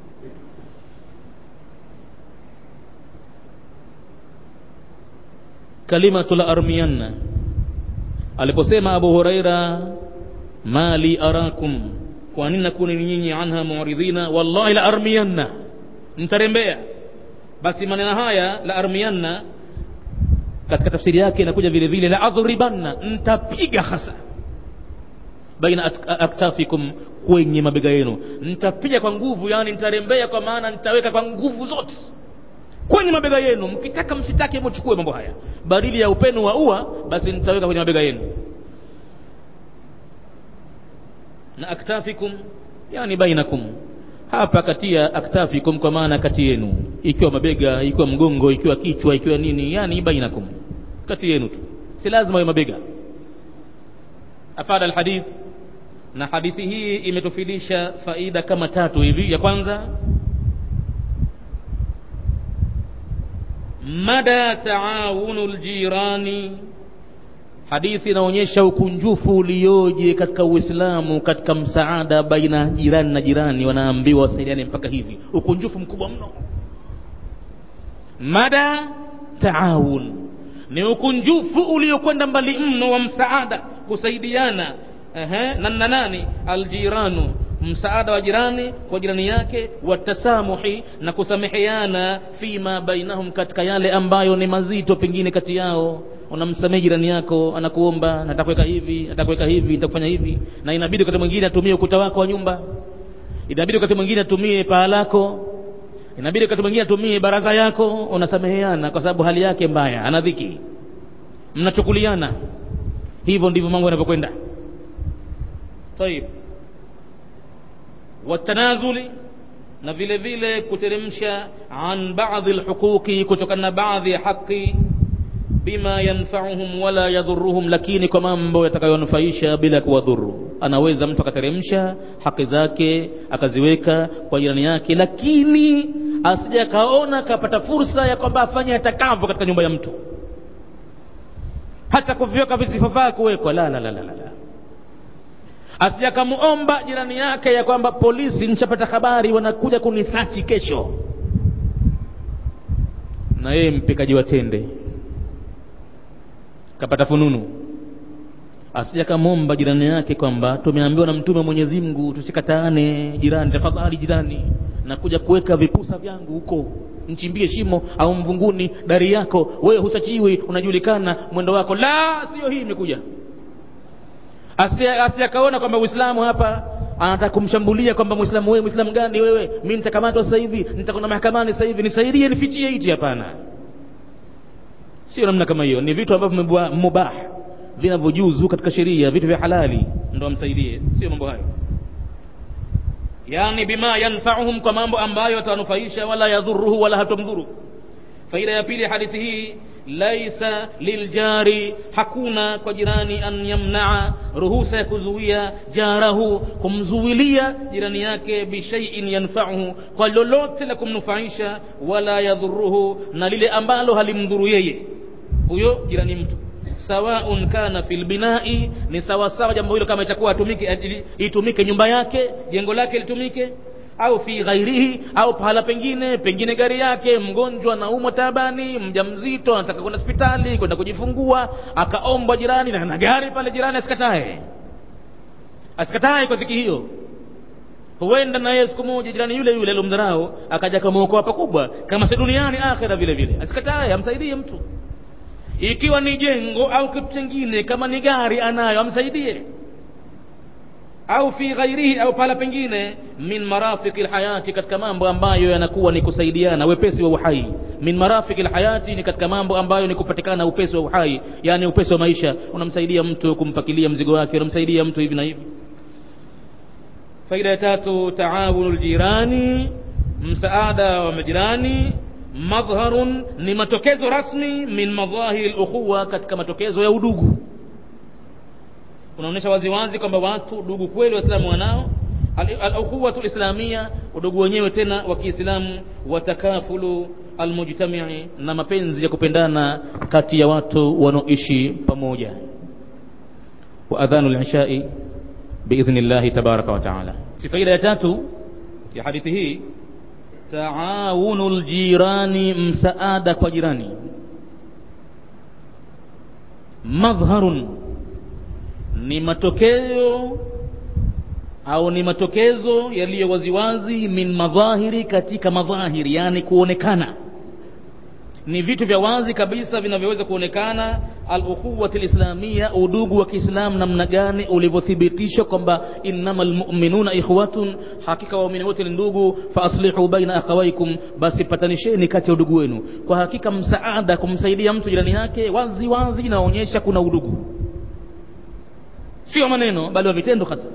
kalimatu la armianna aliposema abu huraira mali arakum kwa nini nakuni nyinyi anha muridhina wallahi la armianna mtarembea basi maneno haya la armianna katika tafsiri yake inakuja vile vile la adhribanna ntapiga hasa baina aktafikum kwenye mabega yenu nitapiga kwa nguvu yani nitarembea kwa maana nitaweka kwa nguvu zote kwenye mabega yenu mkitaka msitake mchukue mambo haya badili ya upenu wa ua basi nitaweka kwenye mabega yenu na aktafikum yani bainakum hapa katia aktafikum kwa maana kati yenu ikiwa mabega ikiwa mgongo ikiwa kichwa ikiwa nini yani bainakum kati yenu tu si lazima iwe mabega afada alhadith na hadithi hii imetufidisha faida kama tatu hivi ya kwanza mada taawunu ljirani hadithi inaonyesha ukunjufu ulioje katika uislamu katika msaada baina jirani na jirani wanaambiwa wasaidiane mpaka hivi ukunjufu mkubwa mno mada taawun ni ukunjufu uliokwenda mbali mno wa msaada kusaidiana ehe, na na nani aljiranu msaada wa jirani kwa jirani yake watasamuhi na kusameheana fima bainahum katika yale ambayo ni mazito pengine kati yao unamsamehe jirani yako anakuomba natakuweka hivi natakuweka hivi nitakufanya hivi na inabidi wakati mwingine atumie ukuta wako wa nyumba inabidi wakati mwingine atumie paa lako inabidi wakati mwingine atumie baraza yako unasameheana kwa sababu hali yake mbaya ana dhiki mnachukuliana hivyo ndivyo mambo yanavyokwenda طيب watanazuli na vile vile kuteremsha an baadhi lhuquqi kutokana na baadhi ya haki bima yanfauhum wala yadhuruhum lakini kwa mambo yatakayonufaisha bila kuwadhuru anaweza mtu akateremsha haki zake akaziweka kwa jirani yake lakini asija akaona akapata fursa ya kwamba afanye atakavyo katika nyumba ya mtu hata kuviweka visivyofaa kuwekwa la la la la la asija akamuomba jirani yake ya kwamba polisi nishapata habari wanakuja kunisachi kesho na yeye mpikaji wa tende kapata fununu asija kamwomba jirani yake kwamba tumeambiwa na mtume mwenyezi mungu tusikataane jirani tafadhali jirani nakuja kuweka vipusa vyangu huko nchimbie shimo au mvunguni dari yako wewe husachiwi unajulikana mwendo wako la sio hii imekuja asiyakaona kwamba uislamu hapa anataka kumshambulia kwamba muislamu wewe muislamu gani wewe mi nitakamatwa sasa hivi nitakwenda mahakamani sasa hivi nisaidie nifichie hichi hapana sio namna kama hiyo ni vitu ambavyo mubah vinavyojuzu katika sheria vitu vya halali ndo amsaidie sio mambo hayo yani bima yanfauhum kwa mambo ambayo atanufaisha wala yadhuruhu wala hatomdhuru faida ya pili hadithi hii laisa liljari hakuna kwa jirani an yamnaa ruhusa ya kuzuia jarahu kumzuilia jirani yake bishaiin yanfauhu kwa lolote la kumnufaisha wala yadhuruhu na lile ambalo halimdhuru yeye huyo jirani mtu sawaun kana fil binai ni sawasawa jambo hilo kama itakuwa atumike itumike nyumba yake jengo lake litumike au fi ghairihi au pahala pengine pengine gari yake mgonjwa na umwa tabani mjamzito anataka kwenda hospitali kwenda kujifungua akaombwa jirani na na gari pale jirani asikatae asikatae kwa dhiki hiyo huenda na yeye siku moja jirani yule yule alomdharau akaja kamwokoa pakubwa kama si duniani akhira vile vile asikatae amsaidie mtu ikiwa ni jengo au kitu chengine kama ni gari anayo amsaidie au fi ghairihi au pala pengine min marafiki lhayati katika mambo ambayo yanakuwa ni kusaidiana wepesi wa uhai min marafiki lhayati ni katika mambo ambayo ni kupatikana upesi wa uhai yani upesi wa maisha unamsaidia mtu kumpakilia mzigo wake unamsaidia mtu hivi na hivi faida ya tatu taawunu ljirani msaada wa majirani madhharun ni matokezo rasmi min madhahiri lukhuwa katika matokezo ya udugu unaonyesha waziwazi kwamba watu udugu kweli waislamu wanao alukhuwatu lislamia udugu wenyewe tena wa kiislamu watakafulu almujtamii na mapenzi ya kupendana kati ya watu wanaoishi pamoja wa adhanu lishai biidhni llahi tabaraka wa taala faida ya tatu ya hadithi hii taawunu ljirani msaada kwa jirani madhharun ni matokeo au ni matokezo yaliyo waziwazi min madhahiri katika madhahiri yani kuonekana ni vitu vya wazi kabisa vinavyoweza kuonekana alukhuwati lislamia udugu wa kiislamu namna gani ulivyothibitishwa kwamba innama lmuminuna ikhwatun hakika waumini wote ni ndugu faaslihu baina akhawaikum basi patanisheni kati ya udugu wenu kwa hakika msaada kumsaidia mtu jirani yake wazi wazi inaonyesha kuna udugu sio maneno bali wa vitendo hasa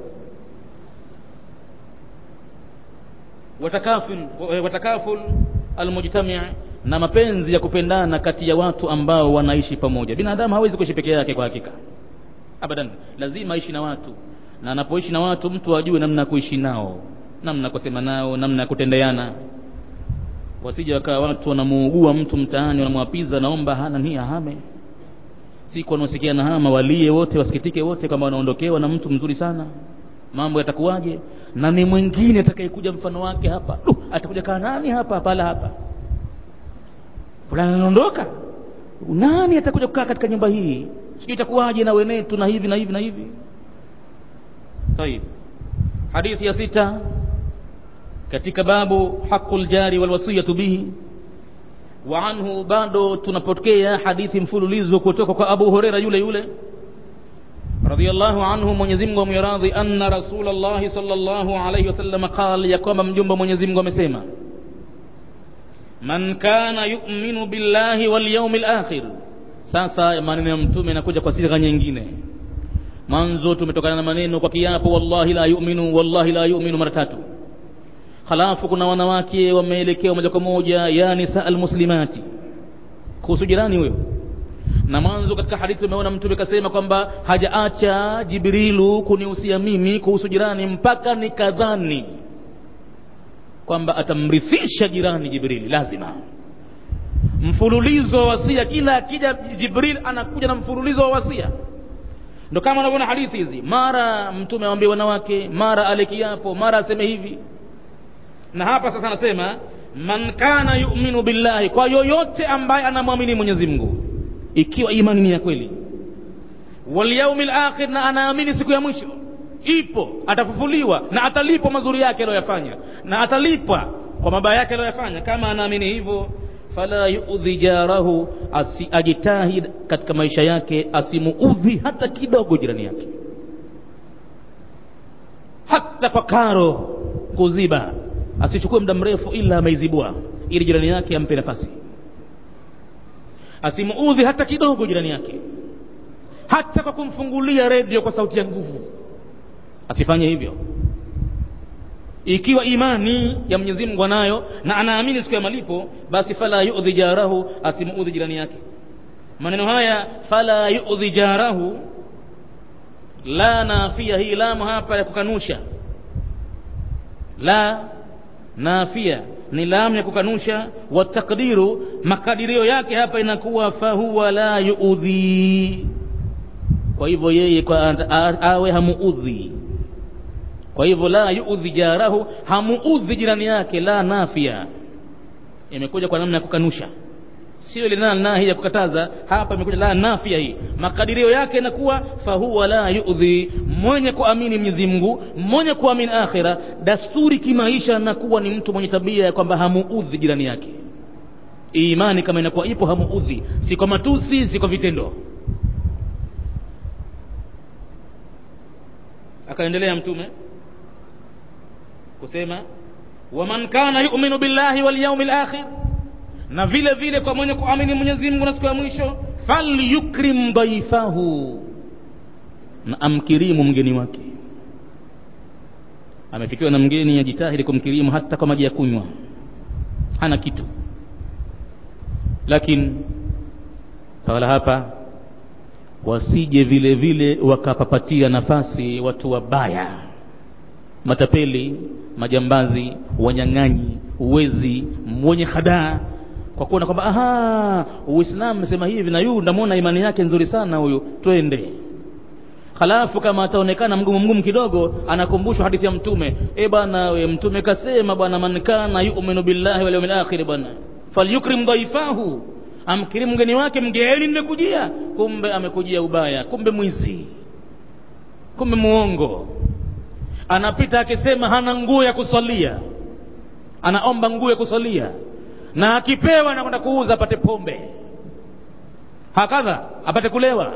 watakaful watakaful almujtami na mapenzi ya kupendana kati ya watu ambao wanaishi pamoja binadamu hawezi kuishi peke yake kwa hakika abadan lazima aishi na watu na anapoishi na watu mtu ajue namna ya kuishi nao namna ya kusema nao namna ya kutendeana wasije wakawa watu wanamuugua mtu mtaani wanamwapiza naomba hana ni ahame siku wanaosikia na hama walie wote wasikitike wote kama wanaondokewa na mtu mzuri sana mambo yatakuwaje na ni mwingine atakayekuja mfano wake hapa du atakuja kaa nani hapa pala hapa fulani anaondoka nani atakuja kukaa katika nyumba hii sijui itakuwaje na wenetu na hivi na hivi na hivi طيب hadithi ya sita katika babu haqul jari wal wasiyatu bihi wa anhu bado tunapokea hadithi mfululizo kutoka kwa Abu Huraira yule yule radiyallahu anhu Mwenyezi Mungu amwiradhi anna Rasulullah sallallahu alayhi wasallam qala ya kwamba mjumbe Mwenyezi Mungu amesema man kana yu'minu billahi wal yawmil akhir sasa maneno ya mtume yanakuja kwa sigha nyingine mwanzo tumetokana na maneno kwa kiapo wallahi la yu'minu wallahi la yu'minu mara tatu halafu kuna wanawake wameelekea moja kwa moja ya nisa almuslimati kuhusu jirani huyo na mwanzo katika hadithi umeona mtume kasema kwamba hajaacha jibrilu kunihusia mimi kuhusu jirani mpaka nikadhani kwamba atamrithisha jirani jibrili lazima mfululizo wa wasia kila akija jibril anakuja na mfululizo wa wasia ndo kama unavyoona hadithi hizi mara mtume awambie wanawake mara alekiapo mara aseme hivi na hapa sasa anasema man kana yu'minu billahi kwa yoyote ambaye anamwamini Mwenyezi Mungu ikiwa imani ni ya kweli wal yawmil akhir na anaamini siku ya mwisho ipo atafufuliwa na atalipwa mazuri yake aliyoyafanya na atalipwa kwa mabaya yake aliyoyafanya kama anaamini hivyo fala yuudhi jarahu asiajitahid katika maisha yake asimuudhi hata kidogo jirani yake hata kwa karo kuziba asichukue muda mrefu ila ameizibua ili jirani yake ampe nafasi asimuudhi hata kidogo jirani yake hata kwa kumfungulia redio kwa sauti ya nguvu asifanye hivyo ikiwa imani ya Mwenyezi Mungu anayo na anaamini siku ya malipo basi fala yu'dhi jarahu asimuudhi jirani yake maneno haya fala yu'dhi jarahu la nafia hii lamu hapa ya kukanusha la nafia ni lamu ya kukanusha wa takdiru makadirio yake hapa inakuwa fahuwa la yuudhi kwa hivyo yeye kwa awe hamuudhi kwa hivyo la yuudhi jarahu hamuudhi jirani yake la nafia imekuja kwa namna ya kukanusha sio ile na nahi ya kukataza hapa imekuja la nafia hii makadirio yake inakuwa fahuwa la yuudhi mwenye kuamini Mwenyezi Mungu mwenye kuamini akhira dasturi kimaisha nakuwa ni mtu mwenye tabia ya kwamba hamuudhi jirani yake imani kama inakuwa ipo hamuudhi si kwa matusi si kwa vitendo akaendelea mtume kusema waman kana yu'minu billahi wal yawmil akhir na vile vile kwa mwenye kuamini Mwenyezi Mungu na siku ya mwisho falyukrim dhaifahu na amkirimu mgeni wake amefikiwa na mgeni ajitahidi kumkirimu hata kwa maji ya kunywa hana kitu lakini tawala hapa wasije vile vile wakapapatia nafasi watu wabaya matapeli majambazi wanyang'anyi uwezi mwenye hadaa kwa kuona kwamba aha uislamu umesema hivi na yu ndamwona imani yake nzuri sana huyu twende halafu kama ataonekana mgumu mgumu kidogo anakumbushwa hadithi ya mtume e bwana we mtume kasema bwana man kana yu'minu billahi wal yawmil akhir bwana falyukrim dhaifahu amkirimu mgeni wake mgeni nimekujia kumbe amekujia ubaya kumbe mwizi kumbe muongo anapita akisema hana nguo ya kusalia anaomba nguo ya kusalia na akipewa anakwenda kuuza apate pombe hakadha apate kulewa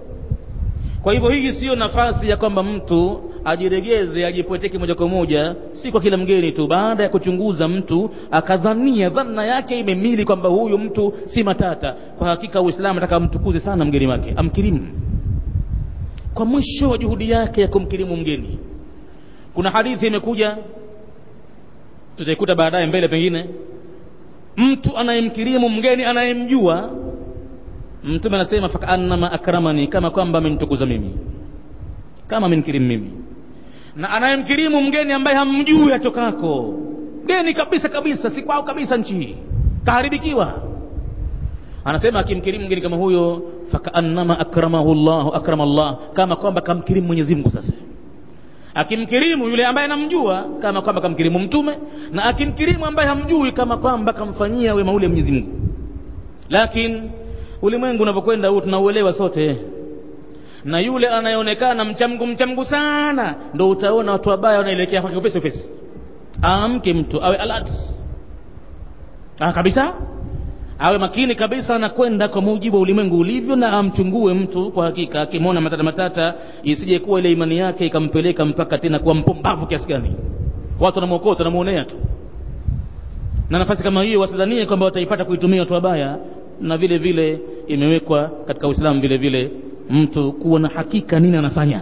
kwa hivyo hii siyo nafasi ya kwamba mtu ajiregeze ajipweteke moja kwa moja si kwa kila mgeni tu baada ya kuchunguza mtu akadhania dhanna yake imemili kwamba huyu mtu si matata kwa hakika uislamu ataka amtukuze sana mgeni wake amkirimu kwa mwisho wa juhudi yake ya kumkirimu mgeni kuna hadithi imekuja tutaikuta baadaye mbele pengine mtu anayemkirimu mgeni anayemjua mtume anasema fakaannama akramani kama kwamba amenitukuza mimi kama amenikirimu mimi na anayemkirimu mgeni ambaye hamjui atokako mgeni kabisa kabisa si kwao kabisa nchi hii kaharibikiwa anasema akimkirimu mgeni kama huyo fakaannama akramahu llahu akrama llah kama kwamba kamkirimu mwenyezi mungu sasa akimkirimu yule ambaye anamjua kama kwamba kamkirimu mtume na akimkirimu ambaye hamjui kama kwamba kamfanyia wema ule mwenyezi mungu lakini ulimwengu unavyokwenda huu tunauelewa sote na yule anayeonekana mchamgu mchamgu sana ndo utaona watu wabaya wanaelekea kwake upesi upesi aamke mtu awe alert ah, kabisa awe makini kabisa anakwenda kwa mujibu wa ulimwengu ulivyo na amchungue mtu kwa hakika akimwona matata matata isije kuwa ile imani yake ikampeleka mpaka tena kuwa mpumbavu kiasi gani watu wanamwokota wanamuonea tu na nafasi kama hiyo wasidhanie kwamba wataipata kuitumia watu wabaya na vile vile imewekwa katika uislamu vile vile mtu kuwa na hakika nini anafanya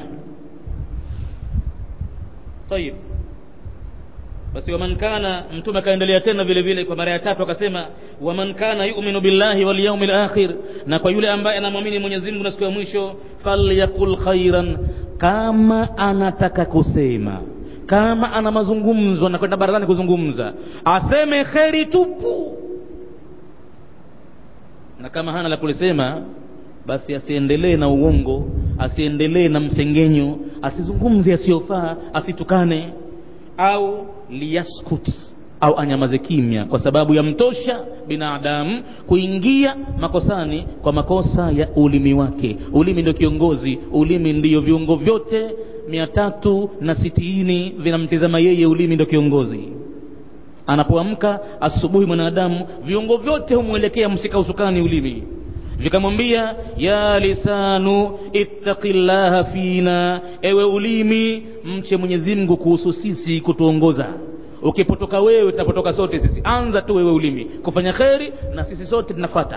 tayib basi waman kana mtume akaendelea tena vile vile kwa mara ya tatu akasema waman kana yu'minu billahi wal yawmil akhir na kwa yule ambaye anamwamini Mwenyezi Mungu na siku ya mwisho falyakul khairan kama anataka kusema kama ana mazungumzo anakwenda barazani kuzungumza aseme kheri tupu na kama hana la kulisema basi asiendelee na uongo asiendelee na msengenyo asizungumze asiyofaa asitukane au liyaskut au anyamaze kimya kwa sababu ya mtosha binadamu kuingia makosani kwa makosa ya ulimi wake ulimi ndio kiongozi ulimi ndiyo viungo vyote mia tatu na sitini vinamtizama yeye ulimi ndio kiongozi anapoamka asubuhi mwanadamu viungo vyote humwelekea msika usukani ulimi vikamwambia ya lisanu ittaqillaha fina ewe ulimi mche mwenyezi mungu kuhusu sisi kutuongoza ukipotoka wewe tutapotoka sote sisi anza tu wewe ulimi kufanya kheri na sisi sote tunafata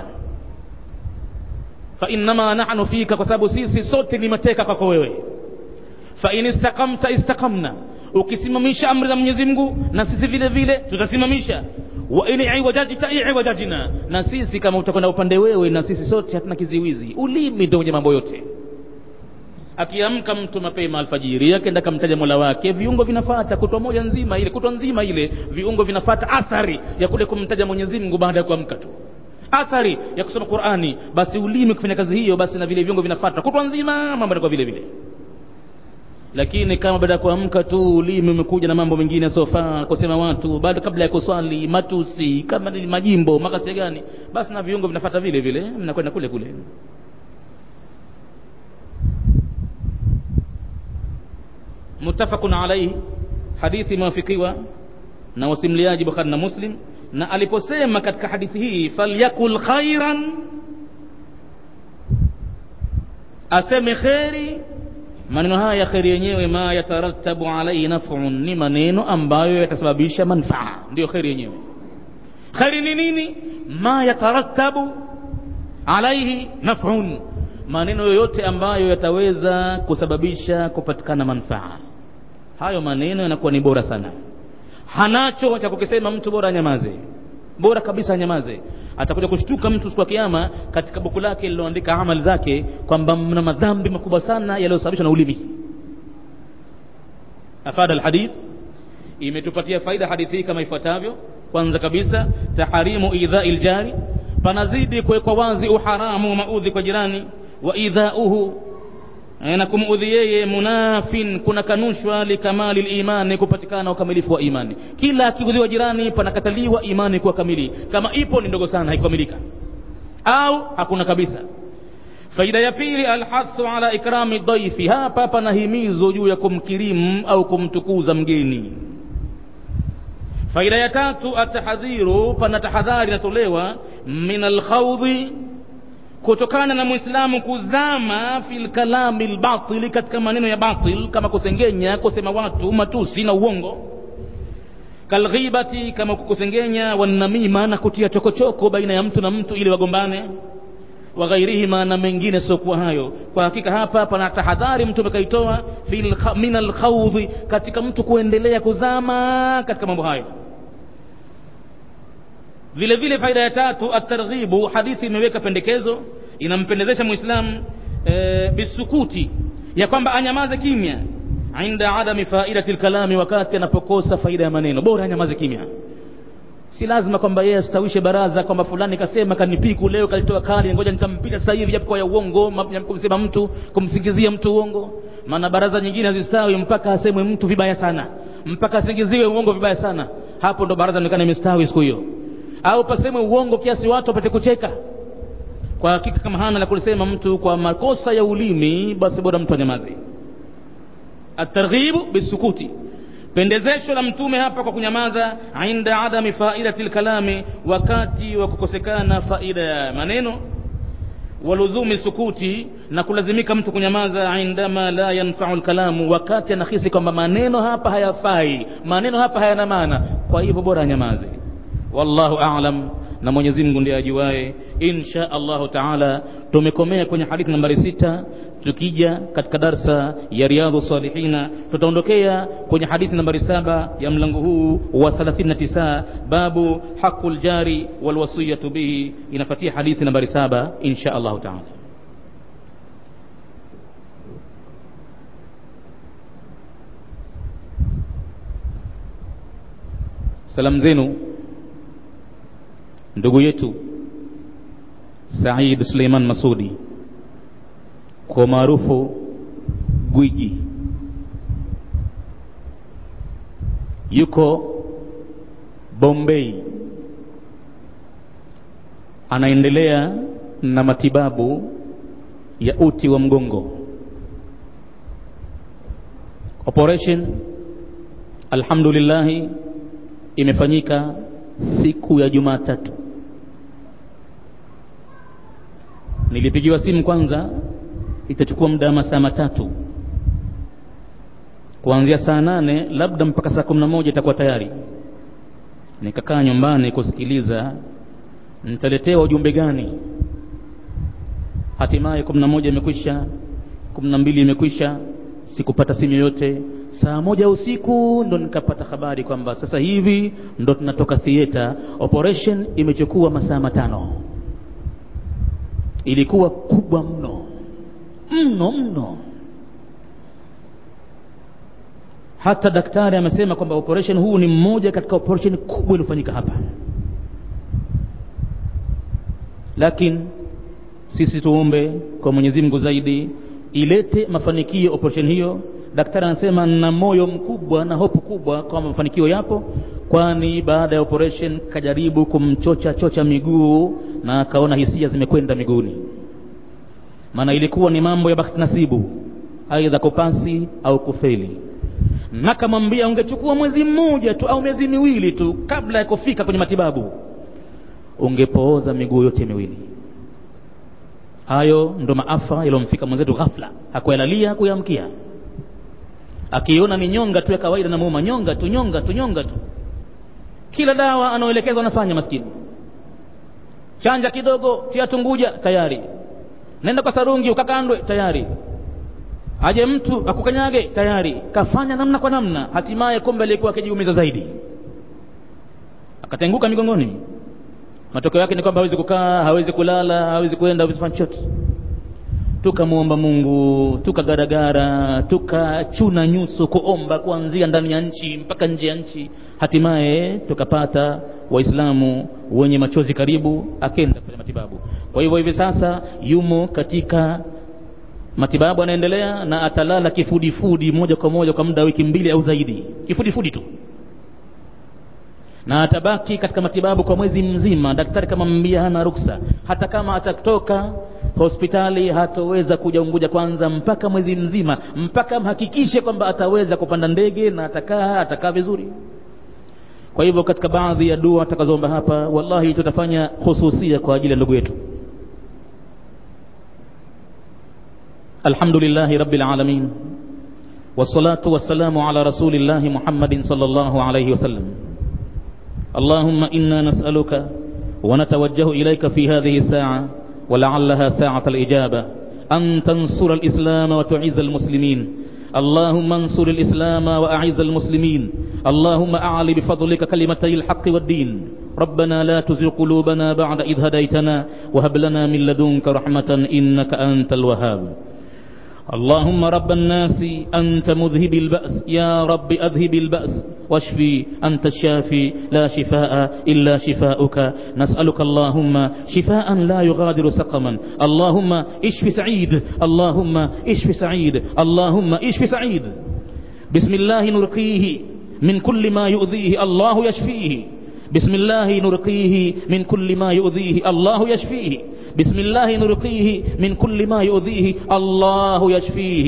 fainnama nahnu fika kwa sababu sisi sote ni mateka kwako wewe fain istaqamta istaqamna ukisimamisha amri za mwenyezi mungu na sisi vile vile tutasimamisha wa in iwajajta iwajajna na sisi kama utakwenda upande wewe na sisi sote hatuna kiziwizi ulimi ndio mwenye mambo yote akiamka mtu mapema alfajiri akenda kamtaja mola wake viungo vinafata kutwa moja nzima ile kutwa nzima ile viungo vinafata athari ya kule kumtaja mwenyezi mungu baada ya kuamka tu athari ya kusoma qurani basi ulimi kufanya kazi hiyo basi na vile viungo vinafata kutwa nzima mambo yanakuwa vile vile lakini kama baada ya kuamka tu ulimi umekuja na mambo mengine yasiofaa kusema watu bado kabla ya kuswali matusi kama ni majimbo makasia gani basi na viungo vinafata vile vile mnakwenda kule kule muttafaqun alayhi hadithi imewafikiwa na wasimliaji bukhari na muslim na aliposema katika hadithi hii falyakul khairan aseme kheri maneno haya ya kheri yenyewe ma yatarattabu alaihi nafun ni maneno ambayo yatasababisha manfaa ndiyo kheri yenyewe kheri ni nini ma yatarattabu alaihi nafun maneno yoyote ambayo yataweza kusababisha kupatikana manfaa hayo maneno yanakuwa ni bora sana hanacho cha kukisema mtu bora anyamaze bora kabisa anyamaze atakuja kushtuka mtu siku ya kiyama katika buku lake liloandika amali zake kwamba mna madhambi makubwa sana yaliyosababishwa na ulimi afada alhadith imetupatia faida hadithi hii kama ifuatavyo kwanza kabisa taharimu idhai ljari panazidi kuwekwa wazi uharamu wa maudhi kwa jirani wa idhauhu na kumuudhi yeye munafin kuna kanushwa likamali limani kupatikana ukamilifu wa imani kila akiudhiwa jirani panakataliwa imani kuwa kamili kama ipo ni ndogo sana haikukamilika au hakuna kabisa faida ya pili alhathu ala ikrami dhaifi hapa panahimizo juu ya kumkirimu au kumtukuza mgeni faida ya tatu atahadhiru pana tahadhari inatolewa min alkhawdhi kutokana na mwislamu kuzama fil kalami lbatili katika maneno ya batil kama kusengenya kusema watu matusi na uongo kalghibati kama kukusengenya wanamima na kutia chokochoko baina ya mtu na mtu ili wagombane wa ghairihima na mengine siokuwa hayo kwa hakika hapa pana tahadhari mtume kaitoa min alkhawdhi katika mtu kuendelea kuzama katika mambo hayo vile vile faida ya tatu atarghibu hadithi imeweka pendekezo inampendezesha muislamu e, bisukuti ya kwamba anyamaze kimya inda adami faidati lkalami wakati anapokosa faida ya maneno bora anyamaze kimya si lazima kwamba yeye astawishe baraza kwamba fulani kasema kanipiku leo kalitoa kali ngoja nikampita sasa hivi japo kwa ya uongo kumsema mtu kumsingizia mtu uongo maana baraza nyingine hazistawi mpaka asemwe mtu vibaya sana mpaka asingiziwe uongo vibaya sana hapo ndo baraza inaonekana imestawi siku hiyo au pasemwe uongo kiasi watu wapate kucheka kwa hakika kama hana la kulisema mtu kwa makosa ya ulimi basi bora mtu anyamaze atarghibu bisukuti pendezesho la mtume hapa kwa kunyamaza inda adami faidati lkalami wakati wa kukosekana faida ya maneno waluzumi sukuti na kulazimika mtu kunyamaza indama la yanfau lkalamu wakati anahisi kwamba maneno hapa hayafai maneno hapa hayana maana kwa hivyo bora anyamaze wallahu alam na mwenyezi mungu ndiye ajuaye insha allahu taala tumekomea kwenye hadithi nambari sita tukija katika darsa ya riadhu salihina tutaondokea kwenye hadithi nambari saba ya mlango huu wa 39 babu haqu ljari walwasiyatu bihi inafatia hadithi nambari saba insha allahu taala salamu zenu ndugu yetu Said Suleiman Masudi kwa maarufu gwiji yuko Bombay anaendelea na matibabu ya uti wa mgongo operation alhamdulillah imefanyika siku ya Jumatatu nilipigiwa simu kwanza itachukua muda wa masaa matatu kuanzia saa nane labda mpaka saa kumi na moja itakuwa tayari nikakaa nyumbani kusikiliza nitaletewa ujumbe gani hatimaye kumi na moja imekwisha kumi na mbili imekwisha sikupata simu yoyote saa moja usiku ndo nikapata habari kwamba sasa hivi ndo tunatoka theater operation imechukua masaa matano ilikuwa kubwa mno mno mno hata daktari amesema kwamba operation huu ni mmoja katika operation kubwa iliyofanyika hapa lakini sisi tuombe kwa mwenyezi mungu zaidi ilete mafanikio operation hiyo daktari anasema na moyo mkubwa na hopu kubwa kwamba mafanikio yapo kwani baada ya operation kajaribu kumchocha chocha miguu na akaona hisia zimekwenda miguuni maana ilikuwa ni mambo ya bahati nasibu aidha kupasi au kufeli nakamwambia ungechukua mwezi mmoja tu au miezi miwili tu kabla ya kufika kwenye matibabu ungepooza miguu yote miwili hayo ndo maafa yaliyomfika mwenzetu ghafla hakuyalalia hakuyamkia akiona ni nyonga tu ya kawaida na muuma nyonga tu nyonga tu nyonga tu kila dawa anaoelekezwa anafanya maskini chanja kidogo tia tunguja tayari nenda kwa sarungi ukakandwe tayari aje mtu akukanyage tayari kafanya namna kwa namna hatimaye kumbe alikuwa akijiumiza zaidi akatenguka migongoni matokeo yake ni kwamba hawezi kukaa hawezi kulala hawezi kwenda hawezi kufanya chochote tukamwomba mungu tukagaragara tukachuna nyuso kuomba kuanzia ndani ya nchi mpaka nje ya nchi hatimaye tukapata waislamu wenye machozi karibu akenda kufanya matibabu kwa hivyo hivi sasa yumo katika matibabu anaendelea na atalala kifudifudi moja kwa moja kwa muda wa wiki mbili au zaidi kifudifudi tu na atabaki katika matibabu kwa mwezi mzima daktari kama mbia hana ruksa hata kama atatoka hospitali hatoweza kuja unguja kwanza mpaka mwezi mzima mpaka mhakikishe kwamba ataweza kupanda ndege na atakaa atakaa vizuri kwa hivyo katika baadhi ya dua atakazoomba hapa wallahi tutafanya hususia kwa ajili ya ndugu yetu الحمد لله رب العالمين والصلاة والسلام على رسول الله محمد صلى الله عليه وسلم اللهم إنا نسألك ونتوجه إليك في هذه الساعة ولعلها ساعة الإجابة أن تنصر الإسلام وتعز المسلمين اللهم انصر الإسلام وأعز المسلمين اللهم أعلي بفضلك كلمتي الحق والدين ربنا لا تزغ قلوبنا بعد إذ هديتنا وهب لنا من لدنك رحمة إنك أنت الوهاب اللهم رب الناس أنت مذهب البأس يا رب أذهب البأس واشفي أنت الشافي لا شفاء إلا شفاؤك نسألك اللهم شفاء لا يغادر سقما اللهم اشف سعيد اللهم اشف سعيد اللهم اشف سعيد بسم الله نرقيه من كل ما يؤذيه الله يشفيه بسم الله نرقيه من كل ما يؤذيه الله يشفيه بسم الله نرقيه من كل ما يؤذيه الله يشفيه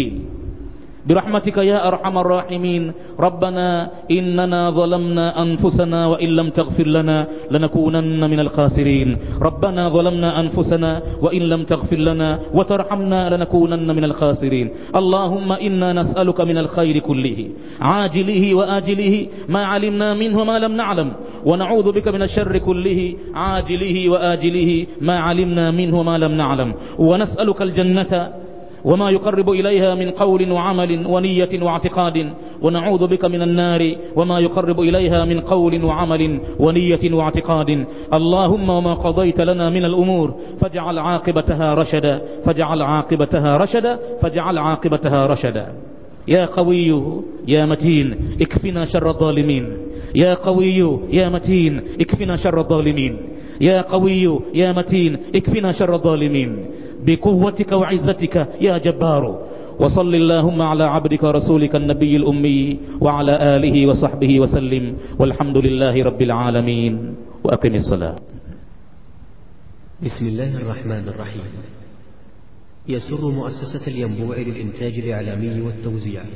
برحمتك يا أرحم الراحمين ربنا إننا ظلمنا أنفسنا وإن لم تغفر لنا لنكونن من الخاسرين ربنا ظلمنا أنفسنا وإن لم تغفر لنا وترحمنا لنكونن من الخاسرين اللهم إنا نسألك من الخير كله عاجله وآجله ما علمنا منه ما لم نعلم ونعوذ بك من الشر كله عاجله وآجله ما علمنا منه ما لم نعلم ونسألك الجنة وما يقرب إليها من قول وعمل ونية واعتقاد ونعوذ بك من النار وما يقرب إليها من قول وعمل ونية واعتقاد اللهم وما قضيت لنا من الأمور فاجعل عاقبتها رشدا فاجعل عاقبتها رشدا فاجعل عاقبتها رشدا يا قوي يا متين اكفنا شر الظالمين يا قوي يا متين اكفنا شر الظالمين يا قوي يا متين اكفنا شر الظالمين بقوتك وعزتك يا جبار وصل اللهم على عبدك ورسولك النبي الأمي وعلى آله وصحبه وسلم والحمد لله رب العالمين وأقم الصلاة بسم الله الرحمن الرحيم يسر مؤسسة الينبوع للإنتاج الإعلامي والتوزيع